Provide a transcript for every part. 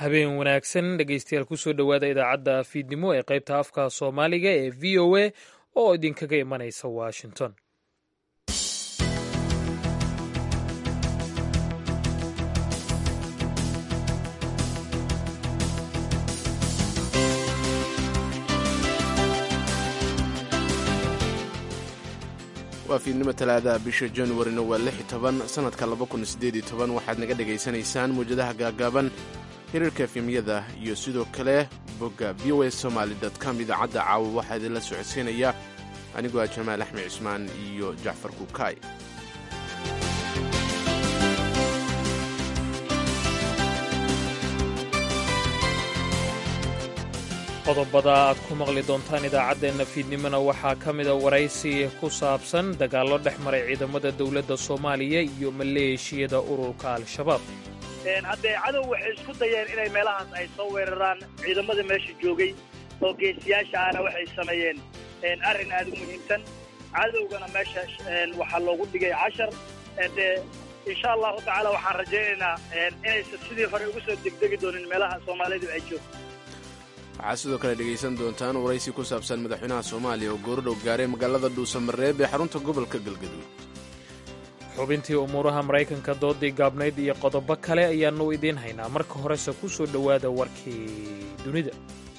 habeen wanaagsan dhegeystayaal kusoo dhowaada idaacadda fiidnimo ee qaybta afka soomaaliga ee v o a oo idinkaga imanaysa washington waa fiidnimo talaadaha bisha januarina waa lix toban sannadka laba kun siddeed iyo toban waxaad naga dhegaysanaysaan mawjadaha gaagaaban xiriirka efemyada iyo sidoo kale bogga v o a somaali com idaacadda caawa waxaa idinla socodsiinaya anigoo ah jamaal axmed cismaan iyo jacfar kukaay qodobada aad ku maqli doontaan idaacaddeenna fiidnimona waxaa ka mida waraysi ku saabsan dagaallo dhex maray ciidamada dowladda soomaaliya iyo maleeshiyada ururka al-shabaab haddee cadow waxay isku dayeen inay meelahaas ay soo weeraraan ciidamada meesha joogay oo geesiyaasha ahna waxay sameeyeen arrin aad u muhiimsan cadowgana meesha waxaa loogu dhigay cashar dee insha allahu tacaala waxaan rajaynaynaa inaysan sidii hore ugu soo degdegi doonin meelaha soomaalidu ay joogto waxaad sidoo kale dhegaysan doontaan waraysi ku saabsan madaxweynaha soomaaliya oo goordhow gaaray magaalada dhuusamareeb ee xarunta gobolka galgaduud xubintii umuuraha maraykanka doodii gaabnayd iyo qodobo kale ayaannu idiin haynaa marka horese ku soo dhowaada warkii dunida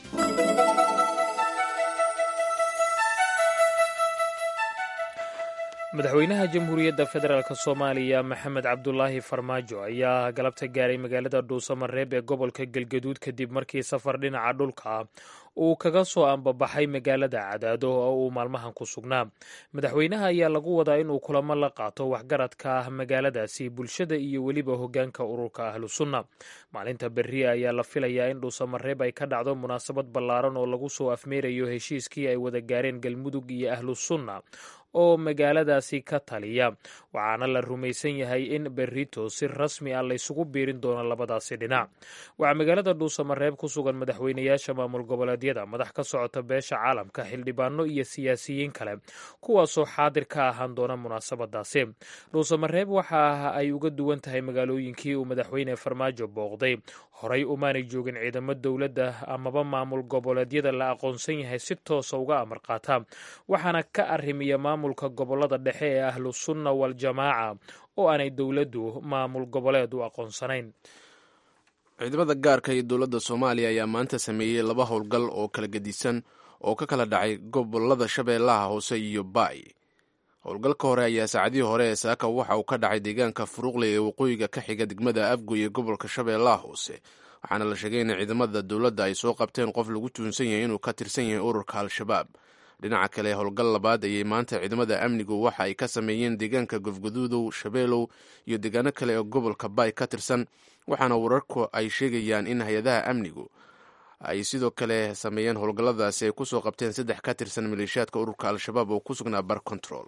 madaxweynaha jamhuuriyadda federaalk soomaaliya maxamed cabdulaahi farmaajo ayaa galabta gaaray magaalada dhuusamareeb ee gobolka galgaduud kadib markii safar dhinaca dhulka uu kaga soo ambabaxay magaalada cadaado oo uu maalmahan ku sugnaa madaxweynaha ayaa lagu wadaa inuu kulamo la qaato waxgaradka ah magaaladaasi bulshada iyo weliba hoggaanka ururka ahlu sunna maalinta berri ayaa la filayaa in dhuusamareeb ay ka dhacdo munaasabad ballaaran oo lagu soo afmeerayo heshiiskii ay wada gaareen galmudug iyo ahlu sunna oo magaaladaasi ka taliya waxaana la rumaysan yahay in berrito si rasmi ah laysugu biirin doono labadaasi dhinac waxaa magaalada dhuusamareeb ku sugan madaxweynayaasha maamul goboleedyada madax ka socota beesha caalamka xildhibaano iyo siyaasiyiin kale kuwaasoo xaadir ka ahaan doona munaasabadaasi dhuusamareeb waxa ay uga duwan tahay magaalooyinkii uu madaxweyne farmaajo booqday horay umaanay joogin ciidamo dowladda amaba maamul goboleedyada la aqoonsan yahay si toosa uga amar qaata waxaana ka arrimiya maamulka gobolada dhexe ee ahlu sunna waljamaaca oo aanay dowladdu maamul goboleed u aqoonsanayn ciidamada gaarka iyo dowladda soomaaliya ayaa maanta sameeyey laba howlgal oo kala gedisan oo ka kala dhacay gobolada shabeellaha hoose iyo baay howlgalka hore ayaa saacadihii hore ee saaka waxa uu ka dhacay deegaanka furuuqle ee waqooyiga ka xiga degmada afgoy ee gobolka shabeellaha hoose waxaana la sheegay in ciidamada dowladda ay soo qabteen qof lagu tuunsan yahay inuu ka tirsan yahay ururka al-shabaab dhinaca kale howlgal labaad ayay maanta ciidamada amnigu waxa ay ka sameeyeen deegaanka gofgaduudow shabeelow iyo deegaano kale oo gobolka baay ka tirsan waxaana wararku ay sheegayaan in hay-adaha amnigu ay sidoo kale sameeyeen howlgalladaasi ay kusoo qabteen saddex ka tirsan maleeshiyaadka ururka al-shabaab oo ku sugnaa bar control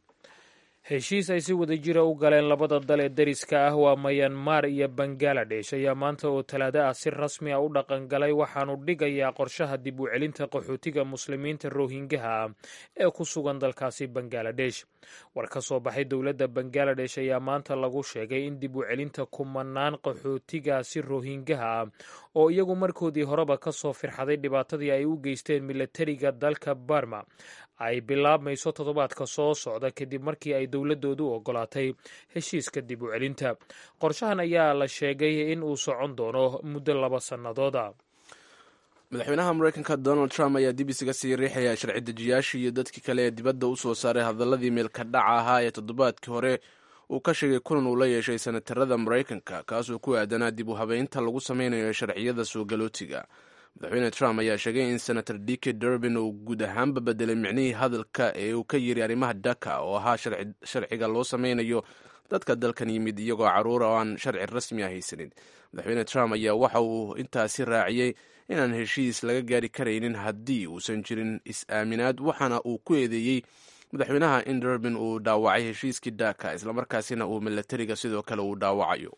heshiis ay si wada jira u galeen labada dal ee dariska ah waa mayanmar iyo bangaladesh ayaa maanta oo talaado ah si rasmi ah u dhaqangalay waxaanu dhigayaa qorshaha dib u celinta qaxootiga muslimiinta rohingaha ah ee ku sugan dalkaasi bangaladesh war ka soo baxay dowladda bangaladesh ayaa maanta lagu sheegay in dib u celinta kumanaan qaxootigaasi rohingaha ah oo iyagu markoodii horeba ka soo firxaday dhibaatadii ay u geysteen milatariga dalka barma ay bilaabmayso toddobaadka soo socda kadib markii ay dowladoodu ogolaatay heshiiska dib u celinta qorshahan ayaa la sheegay in uu socon doono muddo laba sannadooda madaxweynaha mareykanka donald trump ayaa dib isaga sii riixaya sharci dejiyaashii iyo dadkii kale ee dibadda u soo saaray hadaladii meelka dhaca ahaa ee toddobaadkii hore uu ka sheegay kulan uu la yeeshay senatarada maraykanka kaasoo ku aadanaa dib u habeynta lagu sameynayo sharciyada soo galootiga madaxweyne trump ayaa sheegay in senator dike durbin uu guud ahaanba bedelay micnihii hadalka ee uu ka yiri arrimaha daka oo ahaa sharciga loo sameynayo dadka dalkan yimid iyagoo caruura oo aan sharci rasmi ah haysanin madaxweyne trump ayaa waxa uu intaasi raaciyey inaan heshiis laga gaari karaynin haddii uusan jirin is-aaminaad waxaana uu ku eedeeyey madaxweynaha in durbin uu dhaawacay heshiiskii daka islamarkaasina uu milatariga sidoo kale uu dhaawacayo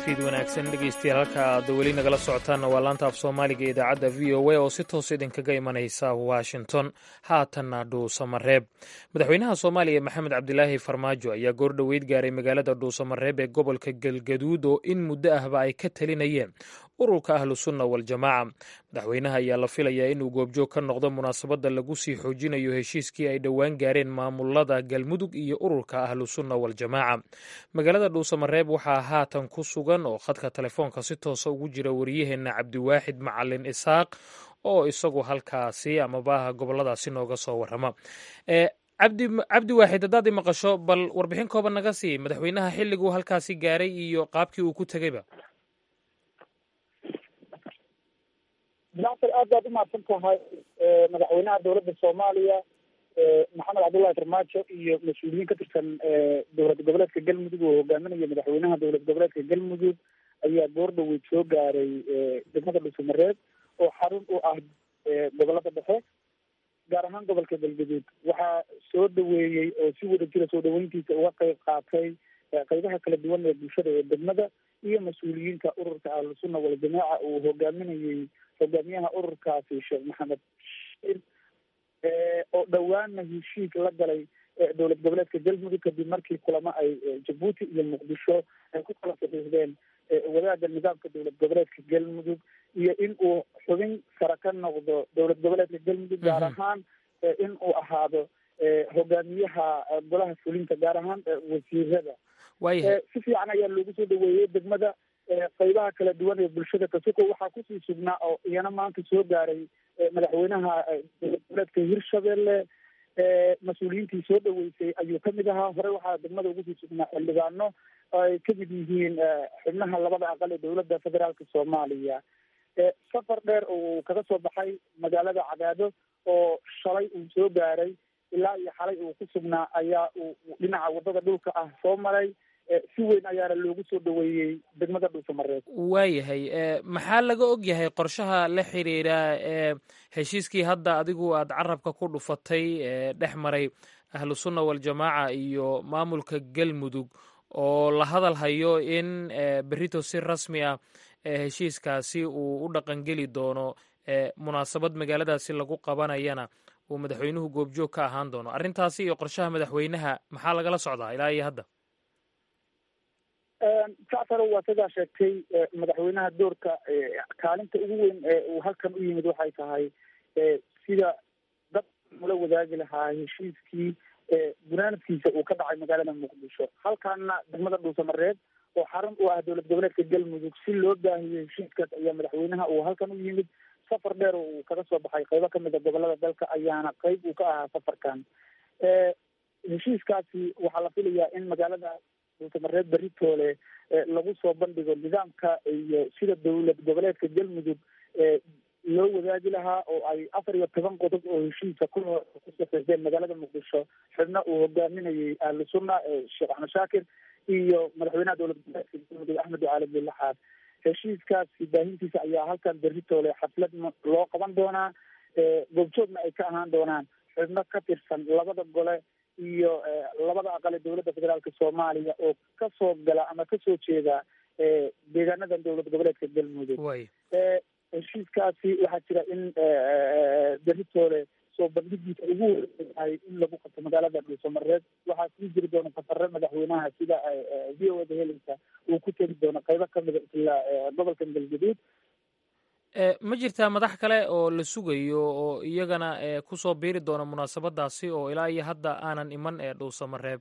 fiid wanaagsan dhegeystayaal halka aad weli nagala socotaanna waa laanta af soomaaliga ee idaacadda v o a oo si toos idinkaga imanaysa washington haatanna dhuusamareeb madaxweynaha soomaaliya maxamed cabdilaahi farmaajo ayaa goordhoweyd gaaray magaalada dhuusamareeb ee gobolka galgaduud oo in muddo ahba ay ka talinayeen ururka ahlu sunna waljamaaca madaxweynaha ayaa la filayaa inuu goobjoog ka noqdo munaasabadda lagu sii xoojinayo heshiiskii ay dhowaan gaareen maamulada galmudug iyo ururka ahlu sunna waljamaaca magaalada dhuusamareeb waxaa haatan ku sugan oo khadka telefoonka si toosa ugu jira wariyaheenna cabdiwaaxid macalin isaaq oo isagu halkaasi amaba goboladaasi nooga soo warrama cabdi cabdi waaxid haddaad i maqasho bal warbixin kooban naga sii madaxweynaha xilliguu halkaasi gaaray iyo qaabkii uu ku tegeyba dactor aad baad umahadsan tahay madaxweynaha dowladda soomaaliya maxamed cabdullahi farmaajo iyo mas-uuliyiin ka tirsan dowlad goboleedka galmudug oo hogaaminaya madaxweynaha dowlad goboleedka galmudug ayaa goordhoweyd soo gaaray degmada dhuusamareeb oo xarun u ah gobolada dhexe gaar ahaan gobolka galgaduud waxaa soo dhaweeyey oo si wada jira soo dhaweyntiisa uga qeyb qaatay qeybaha kala duwan ee bulshada ee degmada iyo mas-uuliyiinta ururka ahlusunna waljamaaca uu hogaaminayey hogaamiyaha ururkaasi sheekh maxamed oo dhowaanna heshiis la galay dowlad goboleedka galmudug kadib markii kulamo ay jabuuti iyo muqdisho ay ku kala saxiixdeen wadaagga nidaamka dowlad goboleedka galmudug iyo in uu xubin sare ka noqdo dowlad goboleedka galmudug gaar ahaan in uu ahaado hogaamiyaha golaha fulinta gaar ahaan wasiirada si fiican ayaa loogu soo dhaweeyey degmada qeybaha kala duwan ee bulshada kasuko waxaa kusii sugnaa oo iyana maanta soo gaaray madaxweynaha dowlad goboleedka hirshabelle mas-uuliyiintii soo dhaweysay ayuu kamid ahaa hore waxaa degmada ugu sii sugnaa xildhibaano ay kamid yihiin xubnaha labada aqal ee dowladda federaalka soomaaliya safar dheer oo kaga soo baxay magaalada cadaado oo shalay uu soo gaaray ilaa iyo xalay uu ku sugnaa ayaa uu dhinaca wadada dhulka ah soo maray si weyn ayaana loogu soo dhaweeyey degmada dhuusamareeb waayahay maxaa laga og yahay qorshaha la xiriira ee heshiiskii hadda adigu aad carabka ku dhufatay dhex maray ahlu sunna waljamaaca iyo maamulka galmudug oo la hadal hayo in berito si rasmi ah heshiiskaasi uu u dhaqangeli doono munaasabad magaaladaasi lagu qabanayana uu madaxweynuhu goobjoog ka ahaan doono arrintaasi iyo qorshaha madaxweynaha maxaa lagala socdaa ilaa iyo hadda jacfar waa sidaa sheegtay madaxweynaha doorka kaalinta ugu weyn ee uu halkan u yimid waxay tahay sida dad ula wadaagi lahaa heshiiskii gunaanadkiisa uu ka dhacay magaalada muqdisho halkaana degmada dhuusamareeb oo xarun u ah dowlad goboleedka galmudug si loo baahiyo heshiiskaas ayaa madaxweynaha uu halkan u yimid safar dheer oo uu kaga soo baxay qeybo kamid a gobolada dalka ayaana qeyb uu ka ahaa safarkan heshiiskaasi waxaa la filayaa in magaalada dhuusamareeb beritoole lagu soo bandhigo nidaamka iyo sida dowlad goboleedka galmudug loo wadaagi lahaa oo ay afar iyo toban qodob oo heshiisa ku ku saxiixdeen magaalada muqdisho xubna uu hogaaminayay ahlu sunna sheekh axmed shaakir iyo madaxweynaha dowlad goboleedka galmudug axmed ducaali bilaxaad heshiiskaasi baahintiisa ayaa halkan beritoole xaflad loo qaban doonaa goobjoogna ay ka ahaan doonaan xubno ka tirsan labada gole iyo labada aqale dowladda federaalka soomaaliya oo kasoo gala ama kasoo jeeda deegaanadan dowlad goboleedka galmudug heshiiskaasi waxaa jira in beritoole soo bandhigiisa ugu weynahay in lagu qabto magaalada dhuusamareed waxaa sii jiri doona safare madaxweynaha sida v o da helinka uu ku tegi doono qeybo kamida isla gobolkan galgaduud ma jirtaa madax kale oo la sugayo oo iyagana kusoo biiri doona munaasabadaasi oo ilaa iyo hadda aanan iman ee dhuusamareeb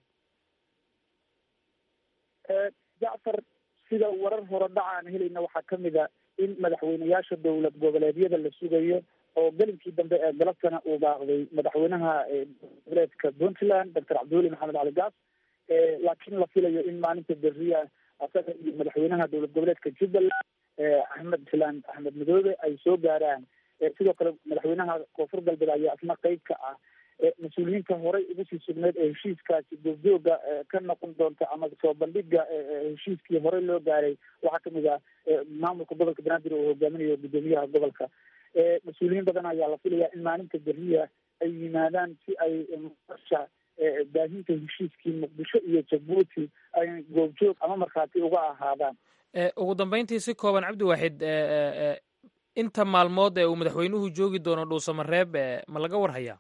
jacfar sida warar hore dhaca aan helayna waxaa kamid a in madaxweyneyaasha dowlad goboleedyada la sugayo oo gelinkii dambe ee galabtana uu baaqday madaxweynaha goboleedka puntland doctor cabdiweli maxamed cali gaas laakiin la filayo in maalinta beriya asaga iyo madaxweynaha dowlad goboleedka jubbaland axmed islaan axmed madoobe ay soo gaaraan sidoo kale madaxweynaha koonfur galbeed ayaa isna qeyb ka ah mas-uuliyiinta horey ugu sii sugneyd ee heshiiskaasi goobjooga ka noqon doonta ama soo bandhiga heshiiskii horey loo gaaray waxaa kamid ah maamulka gobolka banaadir oo hogaaminayo guddoomiyaha gobolka mas-uuliyiin badan ayaa la filayaa in maalinta beriya ay yimaadaan si ay nosha baahinta heshiiskii muqdisho iyo jabuuti ay goobjoog ama markhaati uga ahaadaan ugu dambeyntii si kooban cabdiwaaxid inta maalmood ee uu madaxweynuhu joogi doono dhuusamareeb ma laga warhayaa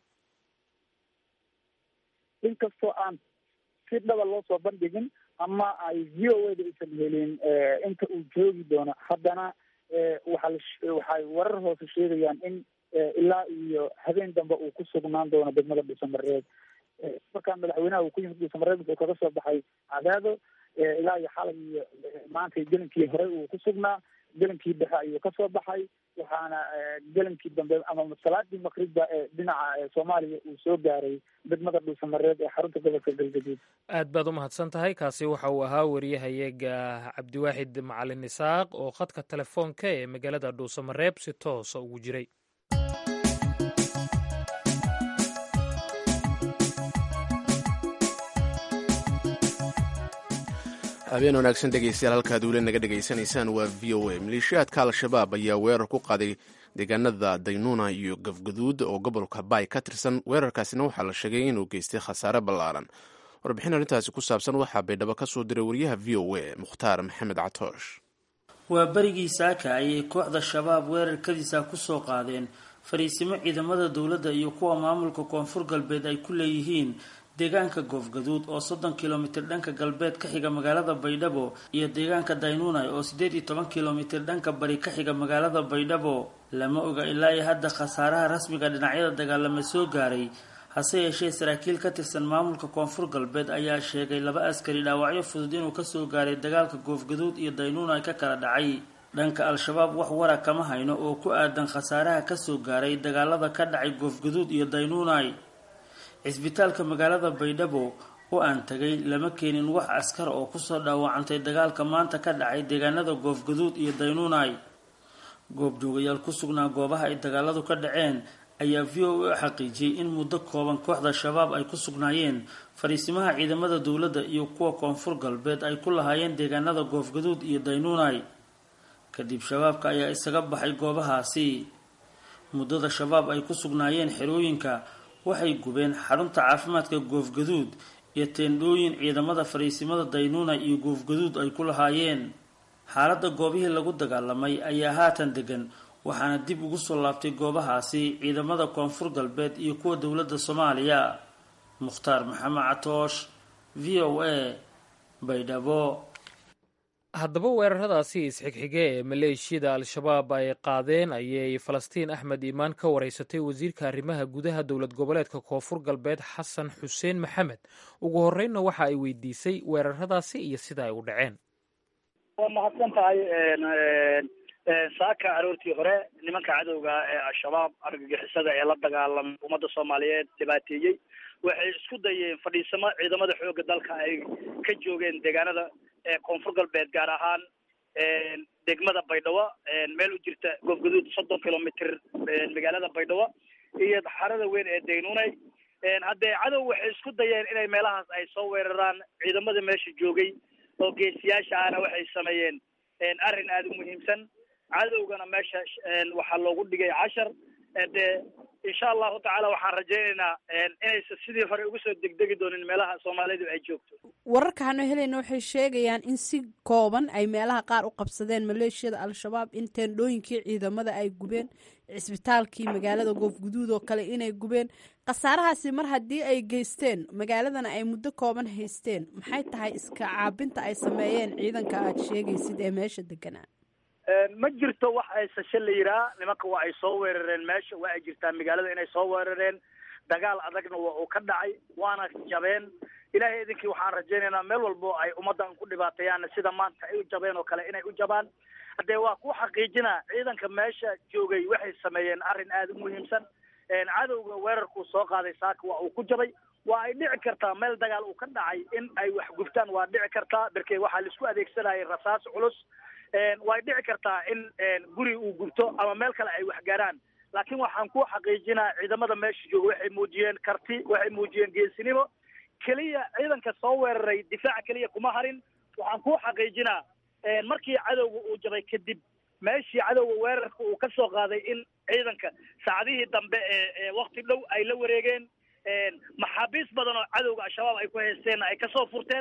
inkastoo aan si dhaba loo soo bandhigin ama ay v o eda aysan helin inta uu joogi doono haddana waxaa waxay warar hoose sheegayaan in ilaa iyo habeen dambe uu ku sugnaan doono degmada dhuusamareeb markaa madaxweynaha uu ku yimid dhuusamareeb wuxuu kaga soo baxay cadaado ilaa iyo xalay iyo maanta gelinkii horey uu ku sugnaa gelinkii dhexe ayuu kasoo baxay waxaana gelinkii dambe ama salaadii maqribba ee dhinaca soomaaliya uu soo gaaray degmada dhuusamareeb ee xarunta gobolka galgaduud aad baad u mahadsan tahay kaasi waxa uu ahaa wariyahayaga cabdiwaaxid macalin isaaq oo khadka telefoonka ee magaalada dhuusamareeb si toosa ugu jiray habeen wanaagsan dhegeystayaal halkaad weli naga dhegaysanaysaan waa v o a maleeshiyaadka al-shabaab ayaa weerar ku qaaday deegaanada daynuuna iyo gafgaduud oo gobolka baay ka tirsan weerarkaasina waxaa la sheegay inuu geystay khasaare ballaaran warbixin arrintaasi ku saabsan waxaa baydhabo ka soo diray wariyaha v o a mukhtaar maxamed catoosh waa berigii saaka ayay kooxda shabaab weerarkadiisa kusoo qaadeen fariisimo ciidamada dowladda iyo kuwa maamulka koonfur galbeed ay ku leeyihiin deegaanka goofgaduud oo soddon kilomitir dhanka galbeed ka xiga magaalada baydhabo iyo deegaanka daynunai oo siddeed iyo toban kilomitir dhanka bari ka xiga magaalada baydhabo lama oga ilaa iyo hadda khasaaraha rasmiga dhinacyada dagaalama soo gaaray hase yeeshee saraakiil ka tirsan maamulka koonfur galbeed ayaa sheegay laba askari dhaawacyo fudud inuu kasoo gaaray dagaalka goofgaduud iyo daynunai ka kala dhacay dhanka al-shabaab wax wara kama hayno oo ku aadan khasaaraha kasoo gaaray dagaalada ka dhacay goofgaduud iyo daynunai cisbitaalka magaalada baydhabo oo aan tagay lama keenin wax askar oo kusoo dhaawacantay dagaalka maanta ka dhacay deegaanada goofgaduud iyo daynunai goobjoogayaal ku sugnaa goobaha ay dagaaladu ka dhaceen ayaa v o a xaqiijiyey in muddo kooban kooxda shabaab ay ku sugnaayeen fariisimaha ciidamada dowladda iyo kuwa koonfur galbeed ay ku lahaayeen deegaanada goofgaduud iyo daynunai kadib shabaabka ayaa isaga baxay goobahaasi muddada shabaab ay ku sugnaayeen xerooyinka waxay gubeen xarunta caafimaadka goofgaduud iyo teendhooyin ciidamada fariisimada daynuna iyo goofgaduud ay ku lahaayeen xaaladda goobihii lagu dagaalamay ayaa haatan degan waxaana dib ugu soo laabtay goobahaasi ciidamada koonfur galbeed iyo kuwa dowladda soomaaliya mukhtaar maxamed catoosh v o a baydhabo haddaba weeraradaasi isxigxige ee maleeshiyada al-shabaab ay qaadeen ayay falastiin axmed iimaan ka wareysatay wasiirka arrimaha gudaha dowlad goboleedka koonfur galbeed xasan xuseen maxamed ugu horreynna waxa ay weydiisay weeraradaasi iyo sida ay u dhaceen waa mahadsan tahay saaka aroortii hore nimanka cadowga ee al-shabaab argagixisada ee la dagaalamay ummadda soomaaliyeed dhibaateeyey waxay isku dayeen fadhiisamo ciidamada xoogga dalka ay ka joogeen deegaanada koonfur galbeed gaar ahaan degmada baydhabo meel u jirta goofgaduud soddon kilomitr magaalada baydhabo iyo xarada weyn ee daynunay haddee cadow waxay isku dayeen inay meelahaas ay soo weeraraan ciidamada meesha joogay oo geesiyaasha ahna waxay sameeyeen arrin aada u muhiimsan cadowgana meesha waxaa loogu dhigay cashar dee insha allahu tacaala waxaan rajaynaynaa inaysan sidii hore ugu soo degdegi doonin meelaha soomaalidu ay joogto wararka hano helayna waxay sheegayaan in si kooban ay meelaha qaar u qabsadeen maleeshiyada al-shabaab in teendhooyinkii ciidamada ay gubeen cisbitaalkii magaalada goofguduud oo kale inay gubeen khasaarahaasi mar haddii ay geysteen magaaladana ay muddo kooban haysteen maxay tahay iska caabinta ay sameeyeen ciidanka aad sheegaysid ee meesha deganaa ma jirto wax aysashe la yiraa nimanka waa ay soo weerareen meesha waa ay jirtaa magaalada inay soo weerareen dagaal adagna waa uu ka dhacay waana jabeen ilaahay idinkii waxaan rajaynaynaa meel walbo ay ummaddan ku dhibaateeyaan sida maanta ay u jabeen oo kale inay u jabaan haddee waa ku xaqiijinaa ciidanka meesha joogay waxay sameeyeen arrin aada u muhiimsan cadowga weerarkuu soo qaaday saaka waa uu ku jabay waa ay dhici kartaa meel dagaal uu ka dhacay in ay wax gubtaan waa dhici kartaa berkee waxaa laisku adeegsanayay rasaas culus way dhici kartaa in guri uu gubto ama meel kale ay wax gaaraan laakiin waxaan ku xaqiijinaa ciidamada meesha jooga waxay muujiyeen karti waxay muujiyeen geesinimo keliya ciidanka soo weeraray difaaca keliya kuma harin waxaan ku xaqiijinaa markii cadowga uu jabay kadib meeshii cadowga weerarka uu ka soo qaaday in ciidanka saacadihii dambe ee wakti dhow ay la wareegeen maxaabiis badan oo cadowga al-shabaab ay ku haysteenna ay kasoo furteen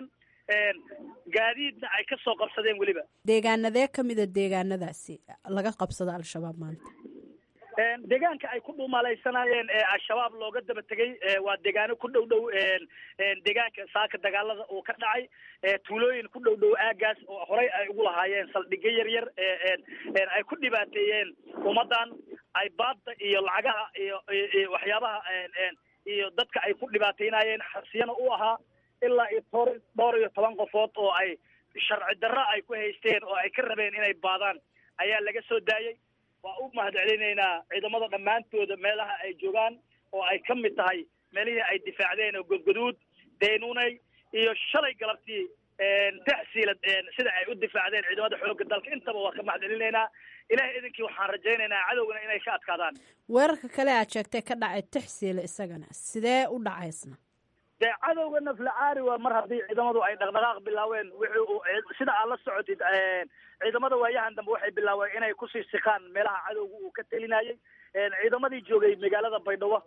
gaadiidna ay ka soo qabsadeen weliba deegaanadee ka mida deegaanadaasi laga qabsado al-shabaab maanta deegaanka ay ku dhuumalaysanayeen ee al-shabaab looga daba tegay waa deegaano ku dhow dhow deegaanka saaka dagaalada uu ka dhacay tuulooyin ku dhow dhow aagaas oo horey ay ugu lahaayeen saldhigyo yar yar ay ku dhibaateeyeen ummadan ay baadda iyo lacagaha iyo iyo waxyaabaha iyo dadka ay ku dhibaateynayeen xasiyana u ahaa ilaa iyo toor dhowr iyo toban qofood oo ay sharci darro ay ku haysteen oo ay ka rabeen inay baadaan ayaa laga soo daayey waa u mahadcelinaynaa ciidamada dhammaantooda meelaha ay joogaan oo ay ka mid tahay meelihii ay difaacdeen oo godgoduud deenuney iyo shalay galabtii taxsiilad sida ay u difaacdeen ciidamada xoogga dalka intaba waa ka mahadcelinaynaa ilahay idinkii waxaan rajaynaynaa cadowgana inay ka adkaadaan weerarka kale aad sheegtay ka dhacay taxsiila isagana sidee u dhacaysna dee cadowga naflacaari waa mar haddii ciidamadu ay dhaqdhaqaaq bilaaween wixii sida aad la socotid ciidamada waayahan dambe waxay bilaaween inay kusii sikaan meelaha cadowga uu ka telinayay ciidamadii joogay magaalada baydhabo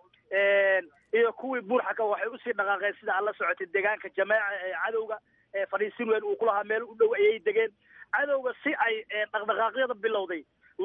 iyo kuwii buurxaka waxay usii dhaqaaqeen sida aad la socotid deegaanka jameeca ee cadowga fadhiisin weyn uu ku lahaa meel u dhow ayay degeen cadowga si ay dhaqdhaqaaqyada bilowday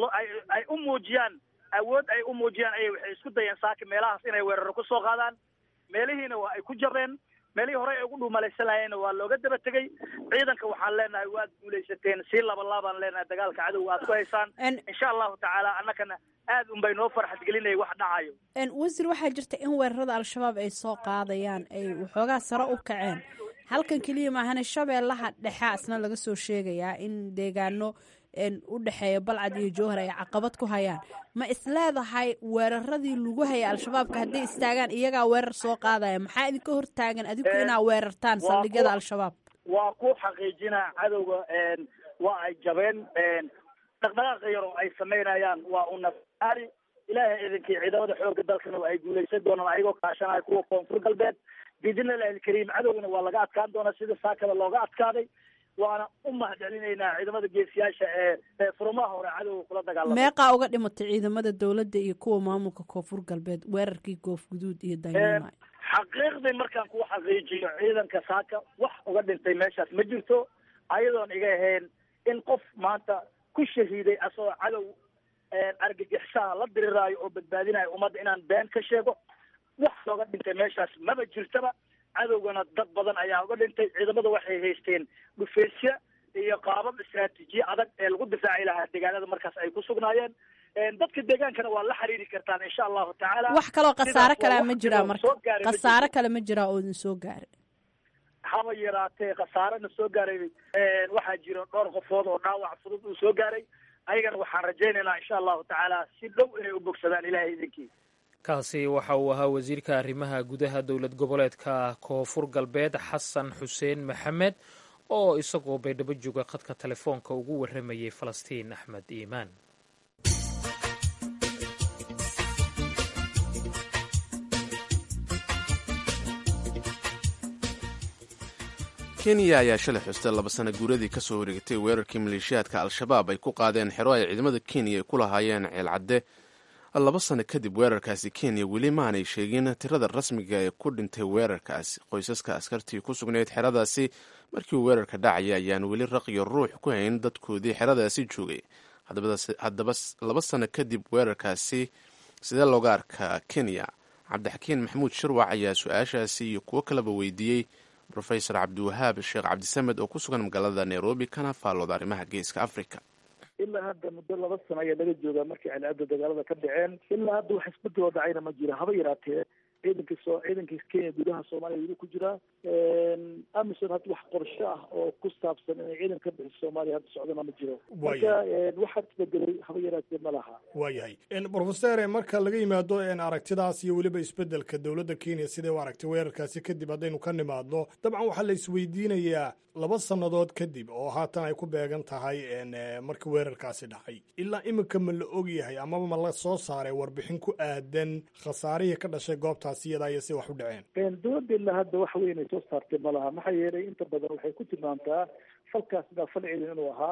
ay u muujiyaan awood ay u muujiyaan ayay waxay isku dayeen saaki meelahaas inay weeraro kusoo qaadaan meelihiina waa ay ku jareen meelihii horey ay ugu dhuumalaysanayeenna waa looga daba tegey ciidanka waxaan leenahay waad guulaysateen sii laba laabaan leenahay dagaalka cadowga aad ku haysaan insha allahu tacaala annakana aad un bay noo farxad gelinaya wax dhacayo wasiir waxaa jirta in weerarada al-shabaab ay soo qaadayaan ay waxoogaa sare u kaceen halkan keliya maahane shabeellaha dhexe asna laga soo sheegayaa in deegaano u dhexeeya balcad iyo jowhar ay caqabad ku hayaan ma isleedahay weeraradii lagu hayay al-shabaabka hadday istaagaan iyagaa weerar soo qaadaya maxaa idinka hortaagan adigu inaa weerartaan saldhigyada al-shabaab waa ku xaqiijinaa cadowga waa ay jabeen dhaqdhaqaaqa yar oo ay samaynayaan waa unaari ilaahay idinkii ciidamada xooga dalkana waa ay guulaysan doonaan ayagoo kaashanaya kuwa koonfur galbeed biidnillahi alkariim cadowgana waa laga adkaan doonaa sida saakada looga adkaaday waana u mahadcelinaynaa ciidamada geesiyaasha ee ee furmaha hore cadowga kula dagaalama meeqaa uga dhimatay ciidamada dowladda iyo kuwa maamulka koonfur galbeed weerarkii goof guduud iyo daynama xaqiiqdii markaan ku xaqiijiyo ciidanka saaka wax uga dhintay meeshaas ma jirto ayadoon iga ahayn in qof maanta ku shahiiday asagoo cadow argagixisaha la diriraayo oo badbaadinayo ummadda inaan been ka sheego wax looga dhintay meeshaas maba jirtaba cadowgana dad badan ayaa uga dhintay ciidamada waxay haysteen dhufeysya iyo qaabab istraatiijiye adag ee lagu difaaci lahaa deegaanada markaas ay ku sugnaayeen dadka deegaankana waa la xiriiri kartaan insha allahu tacaala wax kaloo khasaare kalea ma jiraa marka khasaare kale ma jiraa oo idin soo gaaray haba yaraatee khasaarena soo gaaray waxaa jira dhowr qofood oo dhaawac fudud uu soo gaaray ayagana waxaan rajaynaynaa insha allahu tacaala si dhow inay u bogsadaan ilahay idinkii kaasi waxa uu ahaa wasiirka arrimaha gudaha dowlad goboleedka koonfur galbeed xasan xuseen maxamed oo isagoo baydhabo jooga khadka telefoonka ugu warramayay falastiin axmed iimaan kenya ayaa shalay xustay laba sana guuradii ka soo wareegtay weerarkii maleeshiyaadka al-shabaab ay ku qaadeen xero ay ciidamada kenya ay ku lahaayeen ceelcadde laba sano kadib weerarkaasi kenya weli maanay sheegin tirada rasmiga ee ku dhintay weerarkaasi qoysaska askartii ku sugnayd xeradaasi markii uu weerarka dhacaya ayaan weli raqiyo ruux ku hayn dadkoodii xeradaasi joogay haddaba laba sano kadib weerarkaasi sidee looga arkaa kenya cabdixakiin maxamuud shirwac ayaa su-aashaasi iyo kuwo kaleba weydiiyey rofesor cabdiwahaab sheekh cabdisamed oo ku sugan magaalada nairobi kana faallooda arrimaha geeska africa ilaa hadda muddo laba sano ayaa laga joogaa markii celcadda dagaalada ka dhaceen ilaa hadda wax isbeddeloo dhacayna ma jiro haba yaraatee ciidanka soo ciidanka kenya gudaha soomaaliya weli ku jiraa amison hadda wax qorsho ah oo ku saabsan inay ciidan ka bixiso soomaaliya hadda socdana ma jiro marka waxaa isbedelay haba yaraatee ma laha waayahay profesore marka laga yimaado aragtidaas iyo weliba isbedelka dowladda kenya siday u aragtay weerarkaasi kadib haddaynu ka nimaadno dabcan waxaa la isweydiinayaa laba sannadood kadib oo haatan ay ku beegan tahay markii weerarkaasi dhacay ilaa iminka ma la ogyahay amaba ma la soo saaray warbixin ku aadan khasaarihii ka dhashay goobtaasi iyadaa iyo si wax u dhaceen dowladda ilaa hadda wax weyn ay soo saartay ma laha maxaa yeelay inta badan waxay ku tilmaamtaa falkaas baa fal celin inuu ahaa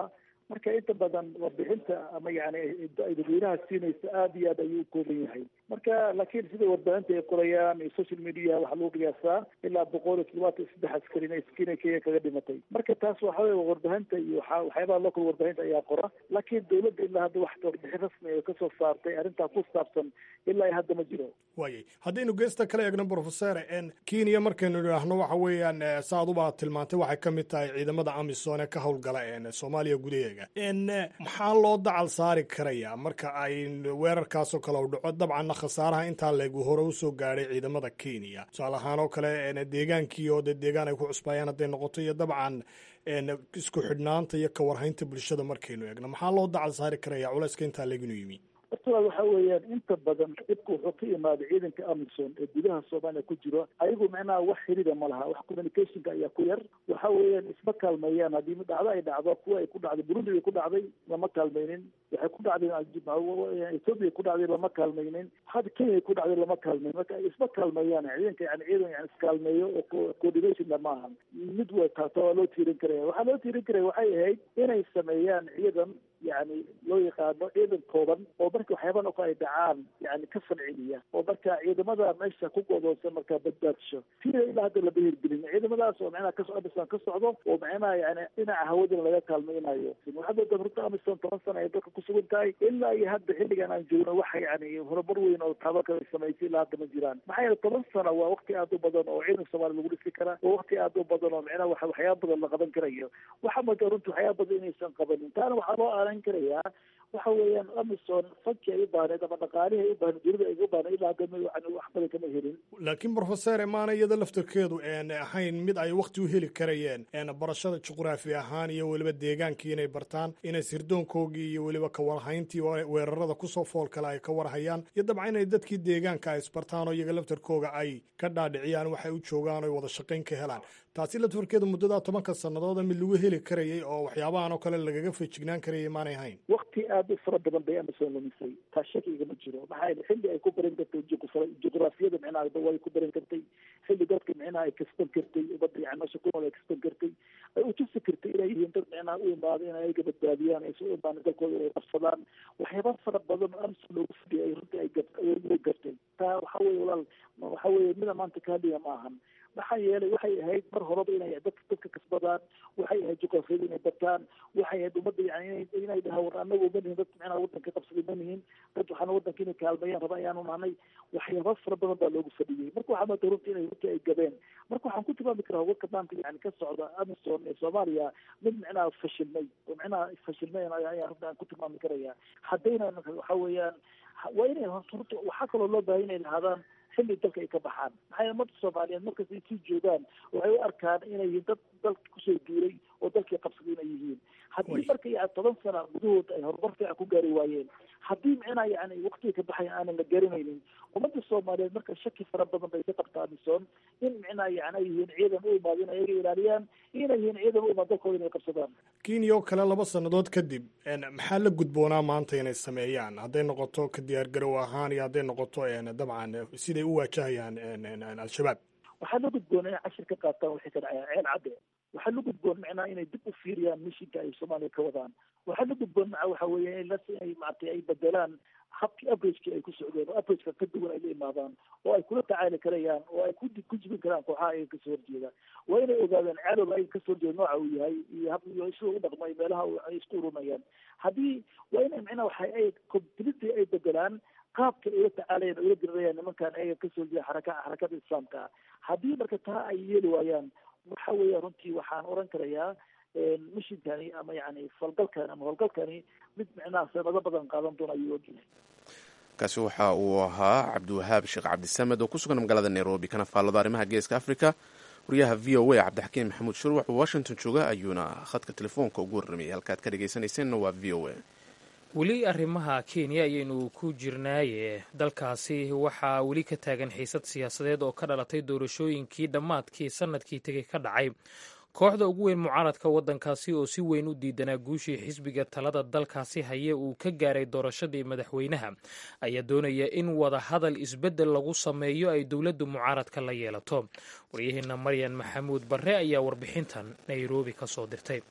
marka inta badan warbixinta ama yani ay dadweynaha siinaysa aada iyo aad ayuu u kooban yahay marka laakiin sida warbaahinta ay qorayaan iyo social media waxaa lagu qiyaasaa ilaa boqol iyo toddobaatan iyo saddex askari inay inay kenya kaga dhimatay marka taas waxa weye warbaahinta iyo waxa waxyaabaha local warbaahinta ayaa qora laakiin dawladda ilaa hadda wax warbixin rasmi ay kasoo saartay arrintaa ku saabsan ilaa iyo hadda ma jiro waayay haddaynu geesta kala eegno professor kenya markaynu idhaahno waxa weeyaan saaduba tilmaantay waxay ka mid tahay ciidamada amisom ee ka howlgala soomaaliya gudaheega maxaa loo dacal saari karaya marka ay weerarkaasoo kale u dhaco dabcanna khasaaraha intaa leegu hore usoo gaadhay ciidamada kenya tusaale ahaan oo kale deegaankii oo de deegaan ay ku cusbaayaan hadday noqoto iyo dabcan isku xidhnaanta iyo kawarhaynta bulshada markaynu eegno maxaa loo dacal saari karaya culayska intaa leeginu yimi horta waxa weeyaan inta badan dhibka wuxuu ka imaaday ciidanka amison ee gudaha soomaaliya ku jiro ayagu macnaha wax xiriida ma laha wax communicationka ayaa ku yar waxa weeyaan isma kaalmeeyaan haddii dhacdo ay dhacdo kuwa ay ku dhacday burundi bay ku dhacday lama kaalmaynin waxay ku dhacday ethoopia ku dhacday lama kaalmaynin hadda kenya ku dhacday lama kaalmaynin marka isma kaalmeeyaan ciidanka yani ciidan yani iskaalmeeyo oo coordination ma ahan mid wa taata waa loo tiirin karaya waxaa loo tiirin karaya waxay ahayd inay sameeyaan ciidan yani loo yaqaano ciidan kooban oo marka waxyaaban oo kale ay dhacaan yani ka falceliya oo marka ciidamada meesha ku godoonsan markaa badbaadsho sida ilaa hadda lama hirgelin ciidamadaas oo macnaha kaso amisom ka socdo oo macnaha yani dhinaca hawadana laga kaalmaynayo waxaa moodaa runta amisom toban sana ay dalka kusugan tahay ilaa iyo hadda xilligan aan joogno waxa yani horumar weyn oo taabaka ay samaysay ilaa hadda ma jiraan maxaa yeele toban sana waa waqti aad u badan oo ciidan soomaaliya lagu dhisi kara waa waqti aad u badan oo macnaha waxa waxyaaba badan la qaban karayo waxaa moodaa runta waxyaaba badan inaysan qabanin taana waxaa loo aalan karayaa waxa weeyaan amison fanki ay u baahneed ama dhaqaalihii ay u baahneed dowladda ay u baahneed ilaa hadda yani wax badan kama helin laakiin professor maana iyada laftarkeedu ahayn mid ay wakti u heli karayeen barashada juqraafi ahaan iyo weliba deegaankii inay bartaan inay sirdoonkoogii iyo weliba kawarhayntii weerarada kusoo fool kale ay ka warhayaan iyo dabcan inay dadkii deegaanka ay isbartaan oo iyaga laftarkooga ay ka dhaadhiciyaan waxay u joogaan o wada shaqayn ka helaan taasi laftarkeedu muddadaa tobanka sanadooda mid lagu heli karayay oo waxyaabahan oo kale lagaga feejignaan karayay maanay hayn wakti aada u fara badan bay amison lumisay taa shakiga ma jiro maxaa yeele xilli ay ku baran kartay juqraafiyada micnaha way ku baran kartay xilli dadka micnaha ay kasban kartay umada yani meesha ku nool ay kasban kartay ay utusi kartay inay yihiin dad micnaha u imaada in ayaga badbaadiyaan ay soo imaan dalkooda ay qabsadaan waxyaaba fara badan oo amison loogu fadhiyay ay runtii ay way gartay taa waxa weye walaal waxa weye mida maanta kaaliya ma ahan maxaa yeelay waxay ahayd mar horeba inay dad dadka kasbadaan waxay ahayd juqrafiyada inay bartaan waxay ahayd ummadda yani inay dhaha war anagu ma nihin dad micnaha wadanka qabsaday ma nihin dad waxaana wadanka inay kaalmeeyaan raba ayaanu nahnay waxyaaba fara badan baa loogu fadhiyey marka waxaa maanta runtii inay runtii ay gabeen marka waxaan ku tilmaami karaa warka maanta yani ka socda amison ee soomaaliya mid micnaha fashilmay oo micnaha fashilmay ayaa runtii aan ku tilmaami karaya haddayna waxa weeyaan waa inay horta waxaa kaloo loo baahay inay lahaadaan xilli dalka ay ka baxaan maxaa yeele ummadda soomaaliyeed markasta ay sii joogaan waxay u arkaan inay yihiin dad dalka kusoo duulay oo dalkii qabsaday inay yihiin haddii marka yani toban sana gudahooda ay horumar fiican ku gaari waayeen haddii micnaha yani waktiga ka baxaya aanan la garanaynin ummadda soomaaliyeed marka shaki fara badan bay ka qabtaa amison in micnaha yani ay yihiin ciidan u imaado inay ayaga ilaaliyaan inay yihiin ciidan u imaado dalkooda inay qabsadaan kenya oo kale laba sannadood kadib maxaa la gudboonaa maanta inay sameeyaan hadday noqoto ka diyaargarow ahaan iyo hadday noqoto dabcan siday u waajahayaan al-shabaab waxaa la gudboona inay cashir ka qaataan waxay ka dhacayaan ceel cadde waxaa la gudboon macnaha inay dib u fiiriyaan mishinka ay soomaaliya ka wadaan waxaa la gudboon maca waxa weeye in las inay maaragtay ay bedelaan habkii averagekii ay ku socdeen oo averageka ka duwan ay la imaadaan oo ay kula tacaali karayaan oo ay ku ku jibin karaan kooxaha ayaga kasoo horjeeda waa inay ogaadaan cadow ayaga kasoo horjeeda nooca uu yahay iyo hab iyo sida u dhaqmay meelaha ay isku urumayaan haddii waa inay macnaha waxa ay completely ay bedelaan qaabka ay ula tacaalayaan oo ula dirirayaan nimankan ayaga kasoo horjeeda xaraka xarakada islaamka haddii marka taa ay yeeli waayaan waxa weeya runtii waxaan oran karayaa mishinkani ama yani falgalkani ama howlgalkani mid micnaha sanado badan qaadan doona ayuu ogyahay kaasi waxa uu ahaa cabdiwahaab sheekh cabdisamed oo ku sugan magaalada nairobi kana faallado arrimaha geeska africa wariyaha v o a cabdixakiin maxamuud shurwax oo washington jooga ayuuna khadka telefoonka ugu warramayay halkaad ka dhegaysanayseena waa v o a weli arrimaha kenya ayaynu ku jirnaaye dalkaasi waxaa weli ka taagan xiisad siyaasadeed oo ka dhalatay doorashooyinkii dhammaadkii sanadkii tegey ka dhacay kooxda ugu weyn mucaaradka waddankaasi oo si weyn u diidanaa guushii xisbiga talada dalkaasi haye uu ka gaaray doorashadii madaxweynaha ayaa doonaya in wada hadal isbeddel lagu sameeyo ay dowladda mucaaradka la yeelato waryaheena maryan maxamuud barre ayaa warbixintan nairobi ka soo dirtay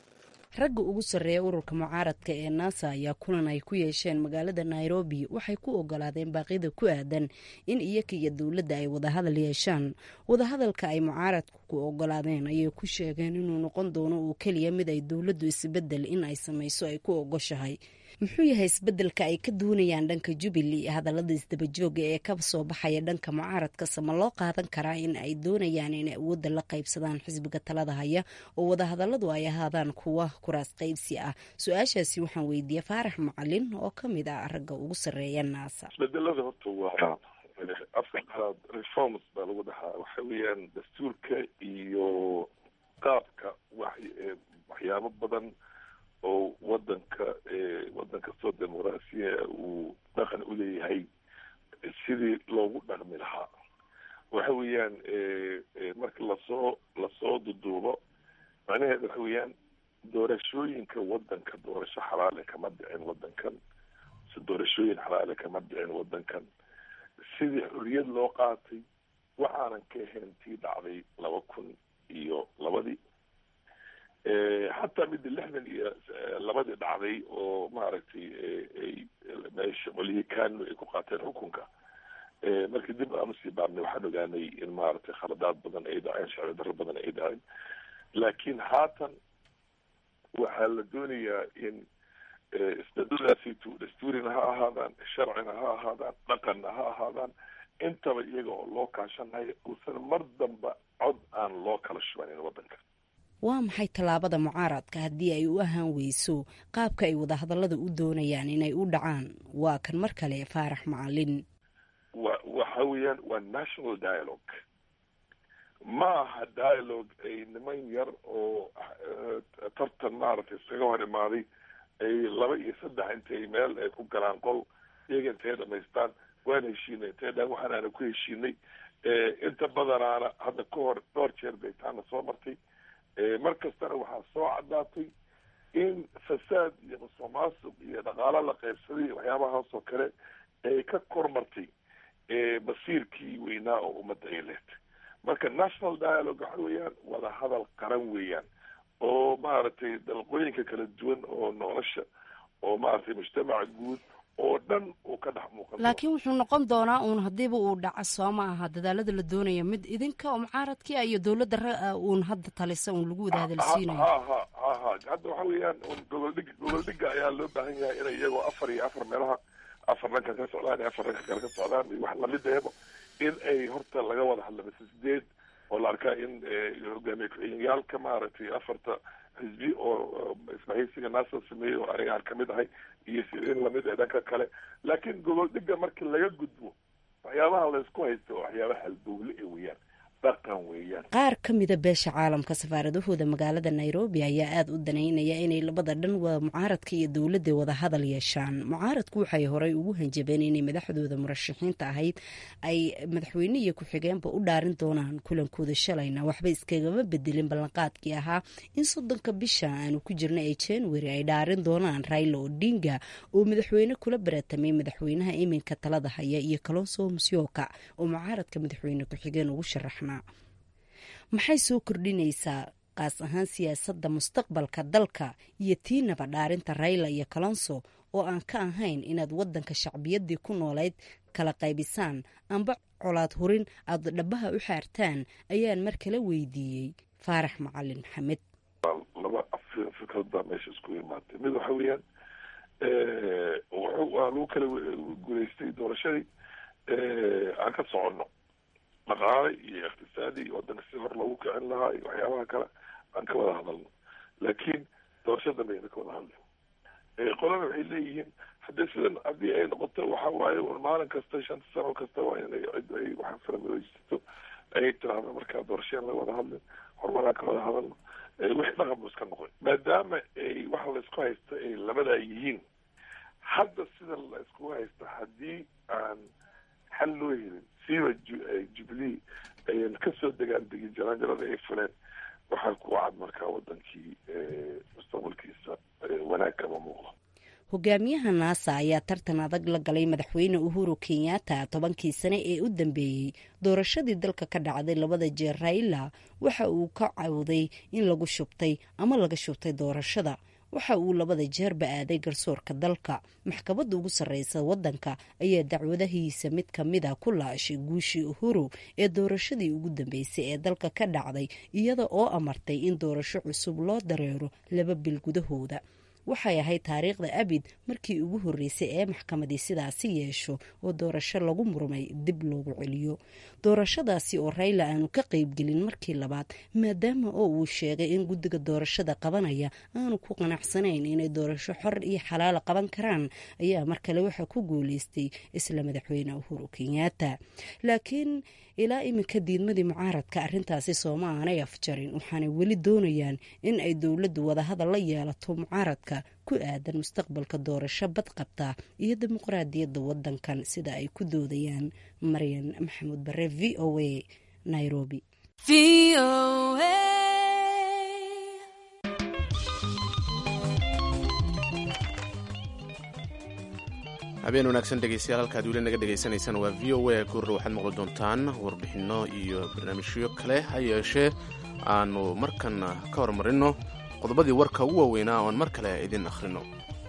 ragga ugu sarreeya ururka mucaaradka ee naasa ayaa kulan ay ku yeesheen magaalada nairobi waxay ku ogolaadeen baaqyada ku aadan in iyaga iyo dowladda ay wadahadal yeeshaan wadahadalka ay mucaaradku ku ogolaadeen ayay ku sheegeen inuu noqon doono oo keliya mid ay dowladdu isbedel in ay samayso ay ku ogoshahay muxuu yahay isbedelka ay ka doonayaan dhanka jubilee hadallada isdabajooga ee ka soo baxaya dhanka mucaaradka sama loo qaadan karaa in ay doonayaan inay awoodda la qaybsadaan xisbiga talada haya oo wadahadalladu ay ahaadaan kuwa kuraas qaybsi ah su-aashaasi waxaan weydiiyey faarax macalin oo ka mid ah ragga ugu sarreeya naasa isbedelada horta waa afka qalaad reforms baa lagu dhahaa waxa weeyaan dastuurka iyo qaabka waxyaabo badan oo wadanka wadan kastoo dimuqraasiya uu dhaqan u leeyahay sidii loogu dhaqmi lahaa waxa weeyaan marka lasoo lasoo duduubo macnaheed waxa weeyaan doorashooyinka wadanka doorasho xalaale kama dhicin wadankan si doorashooyin xalaale kama dhicin wadankan sidii xorriyad loo qaatay waxaanan ka ahayn tii dhacday laba kun iyo labadii xataa midda lixdan iyo labadii dhacday oo maaragtay meesha qolyihii kanu ay ku qaateen xukunka markii dib aan usii baarnay waxaan ogaanay in maaragtay khaladaad badan ay dhaceen sharci darro badan ay dhaceen laakiin haatan waxaa la doonayaa in isbedelaasiitu dastuurina ha ahaadaan sharcina ha ahaadaan dhaqanna ha ahaadaan intaba iyaga oo loo kaashanayo uusan mar damba cod aan loo kala shubanin wadanka waa maxay tallaabada mucaaradka haddii ay u ahaan weyso qaabka ay wadahadallada u doonayaan inay u dhacaan waa kan mar kale faarax macalin wa waxa weeyaan waa national dialogue ma aha dialogue ay niman yar oo tartan maaragtay iskaga hor imaaday ay laba iyo saddex intay meel ay ku galaan qol iyaga intay dhamaystaan waan heshiinay intay dhaan waxaanaana ku heshiinay inta badanaana hadda ka hor dhowr jeer bay taana soo martay mar kastana waxaa soo caddaatay in fasaad iyo musuqmaasuq iyo dhaqaalo la qaybsaday iyo waxyaabahaas oo kale ay ka kormartay basiirkii weynaa oo ummadda ay lehtay marka national dialogue waxa weeyaan wada hadal qaran weeyaan oo maaragtay dalqooyinka kala duwan oo nolosha oo maaragtay mujtamaca guud oo dhan uu ka dhex muuqan laakiin wuxuu noqon doonaa uun haddiiba uu dhaco soo ma aha dadaalada la doonaya mid idinka oo mucaaradkii iyo dowladda uun hadda talisa uun lagu wada hadalsiinayo ha ha ha ha hadda waxa weeyaan goboldhig goboldhiga ayaa loo baahan yahay inay iyagoo afar iyo afar meelaha afar dhanka ka socdaan iyo afar dhanka kale ka socdaan iyo wax lamideebo in ay horta laga wada hadla mise sideed oo la arkaa in hogaamiye ku-xigeenyaalka maaragtay afarta xisbi oo isbahaysiga naasa sameeyey oo aniga aan kamid ahay iyo in lamid ee dhanka kale laakiin gobol dhiga markii laga gudbo waxyaabaha laysku haysto oo waxyaabaha halbowle e weeyaan dhaqan weeyaan qaar ka mida beesha caalamka safaaradahooda magaalada nairobi ayaa aada u danaynaya inay labada dhan waa mucaaradka iyo dowladda wada hadal yeeshaan mucaaradku waxay horey ugu hanjabeen inay madaxdooda murashaxiinta ahayd ay madaxweyne iyo ku-xigeenba u dhaarin doonaan kulankooda shalayna waxba iskagama bedelin ballanqaadkii ahaa in soddonka bisha aanu ku jirna ee january ay dhaarin doonaan raila odinga oo madaxweyne kula baratamay madaxweynaha iminka talada haya iyo kalonso musyoka oo mucaaradka madaxweyne ku-xigeen ugu sharaxna maxay soo kordhinaysaa qaas ahaan siyaasadda mustaqbalka dalka iyo tiinaba dhaarinta rayla iyo kalonso oo aan ka ahayn inaad waddanka shacbiyaddii ku noolayd kala qaybisaan amba colaad hurin aad dhabaha u xaartaan ayaan mar kala weydiiyey faarax macalin maxamed laba fikrad baa meesha isku imaatay mid waxa weeyaan waa lagu kala guulaystay doorashadii aan ka soconno dhaqaale iyo iqtisaadi iyo wadanka si hor loogu kicin lahaa iyo waxyaabaha kale aan ka wada hadalno laakiin doorasho dambayna ka wada hadli qolana waxay leeyihiin haddii sidan haddii ay noqoto waxa waaye maalin kasta shanta sano kasta waa inay cid ay waxa faramadaysato ay tiraahdo markaa doorasheen la wada hadlin horumaraan ka wada hadalno wixii dhaqan bu iska noqon maadaama ay waxa laysku haysta ay labadaa yihiin hadda sida la iskugu haysta haddii aan xal loo helin siiba jubilee ayan kasoo degaan degin jaraanjarada ay fuleen waxaa ku cad markaa wadankii mustaqbalkiisa wanaag kama muuqdo hogaamiyaha naasa ayaa tartan adag la galay madaxweyne uhuru kenyatta tobankii sane ee u dambeeyey doorashadii dalka ka dhacday labada jeer raila waxa uu ka cawday in lagu shubtay ama laga shubtay doorashada waxa uu labada jeerba aaday garsoorka dalka maxkamadda ugu sarreysa waddanka ayaa dacwadahiisa mid ka mid a ku laashay guushii uhuru ee doorashadii ugu dambeysay ee dalka ka dhacday iyada oo amartay in doorasho cusub loo dareero laba bil gudahooda waxay ahayd taariikhda abid markii ugu horreysay ee maxkamadii sidaasi yeesho oo doorasho lagu murmay dib loogu celiyo doorashadaasi oo rayla aanu ka qaybgelin markii labaad maadaama oo uu sheegay in guddiga doorashada qabanaya aanu ku qanacsanayn inay doorasho xor iyo xalaala qaban karaan ayaa mar kale waxaa ku guuleystay isla madaxweyne uhuru kenyatta laakiin ilaa iminka diidmadii mucaaradka arrintaasi sooma aanay afjarin waxaanay weli doonayaan in ay dowladdu wadahadal la yeelato mucaaradka ku aadan mustaqbalka doorasho badqabta iyo dimuqraadiyadda wadankan sida ay ku doodayaan maryan maxamuud bare v o a nairobi habeen wanaagsan dhegeystayaal halkaad weli naga dhegaysanaysaan waa v o a kuurra waxaad maqli doontaan warbixinno iyo barnaamijyo kale ha yeeshee aanu markan ka hormarinno qodobadii warka ugu waaweynaa oon mar kale idin akhrino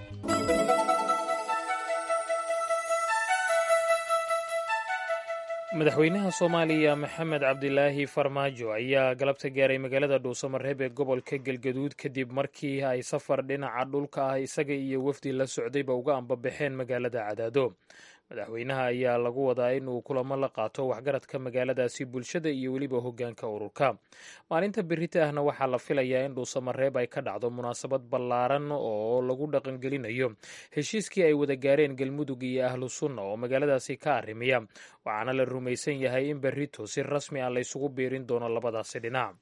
madaxweynaha soomaaliya maxamed cabdilaahi farmaajo ayaa galabta gaaray magaalada dhuusamareeb ee gobolka galgaduud kadib markii ay safar dhinaca dhulka ah isaga iyo wafdi la socdayba uga ambabaxeen magaalada cadaado madaxweynaha ayaa lagu wadaa in uu kulamo la qaato waxgaradka magaaladaasi bulshada iyo weliba hogaanka ururka maalinta berita ahna waxaa la filayaa in dhuusamareeb ay ka dhacdo munaasabad ballaaran oo lagu dhaqangelinayo heshiiskii ay wada gaareen galmudug iyo ahlu sunna oo magaaladaasi ka arrimiya waxaana la rumaysan yahay in berito si rasmi ah laysugu biirin doono labadaasi dhinac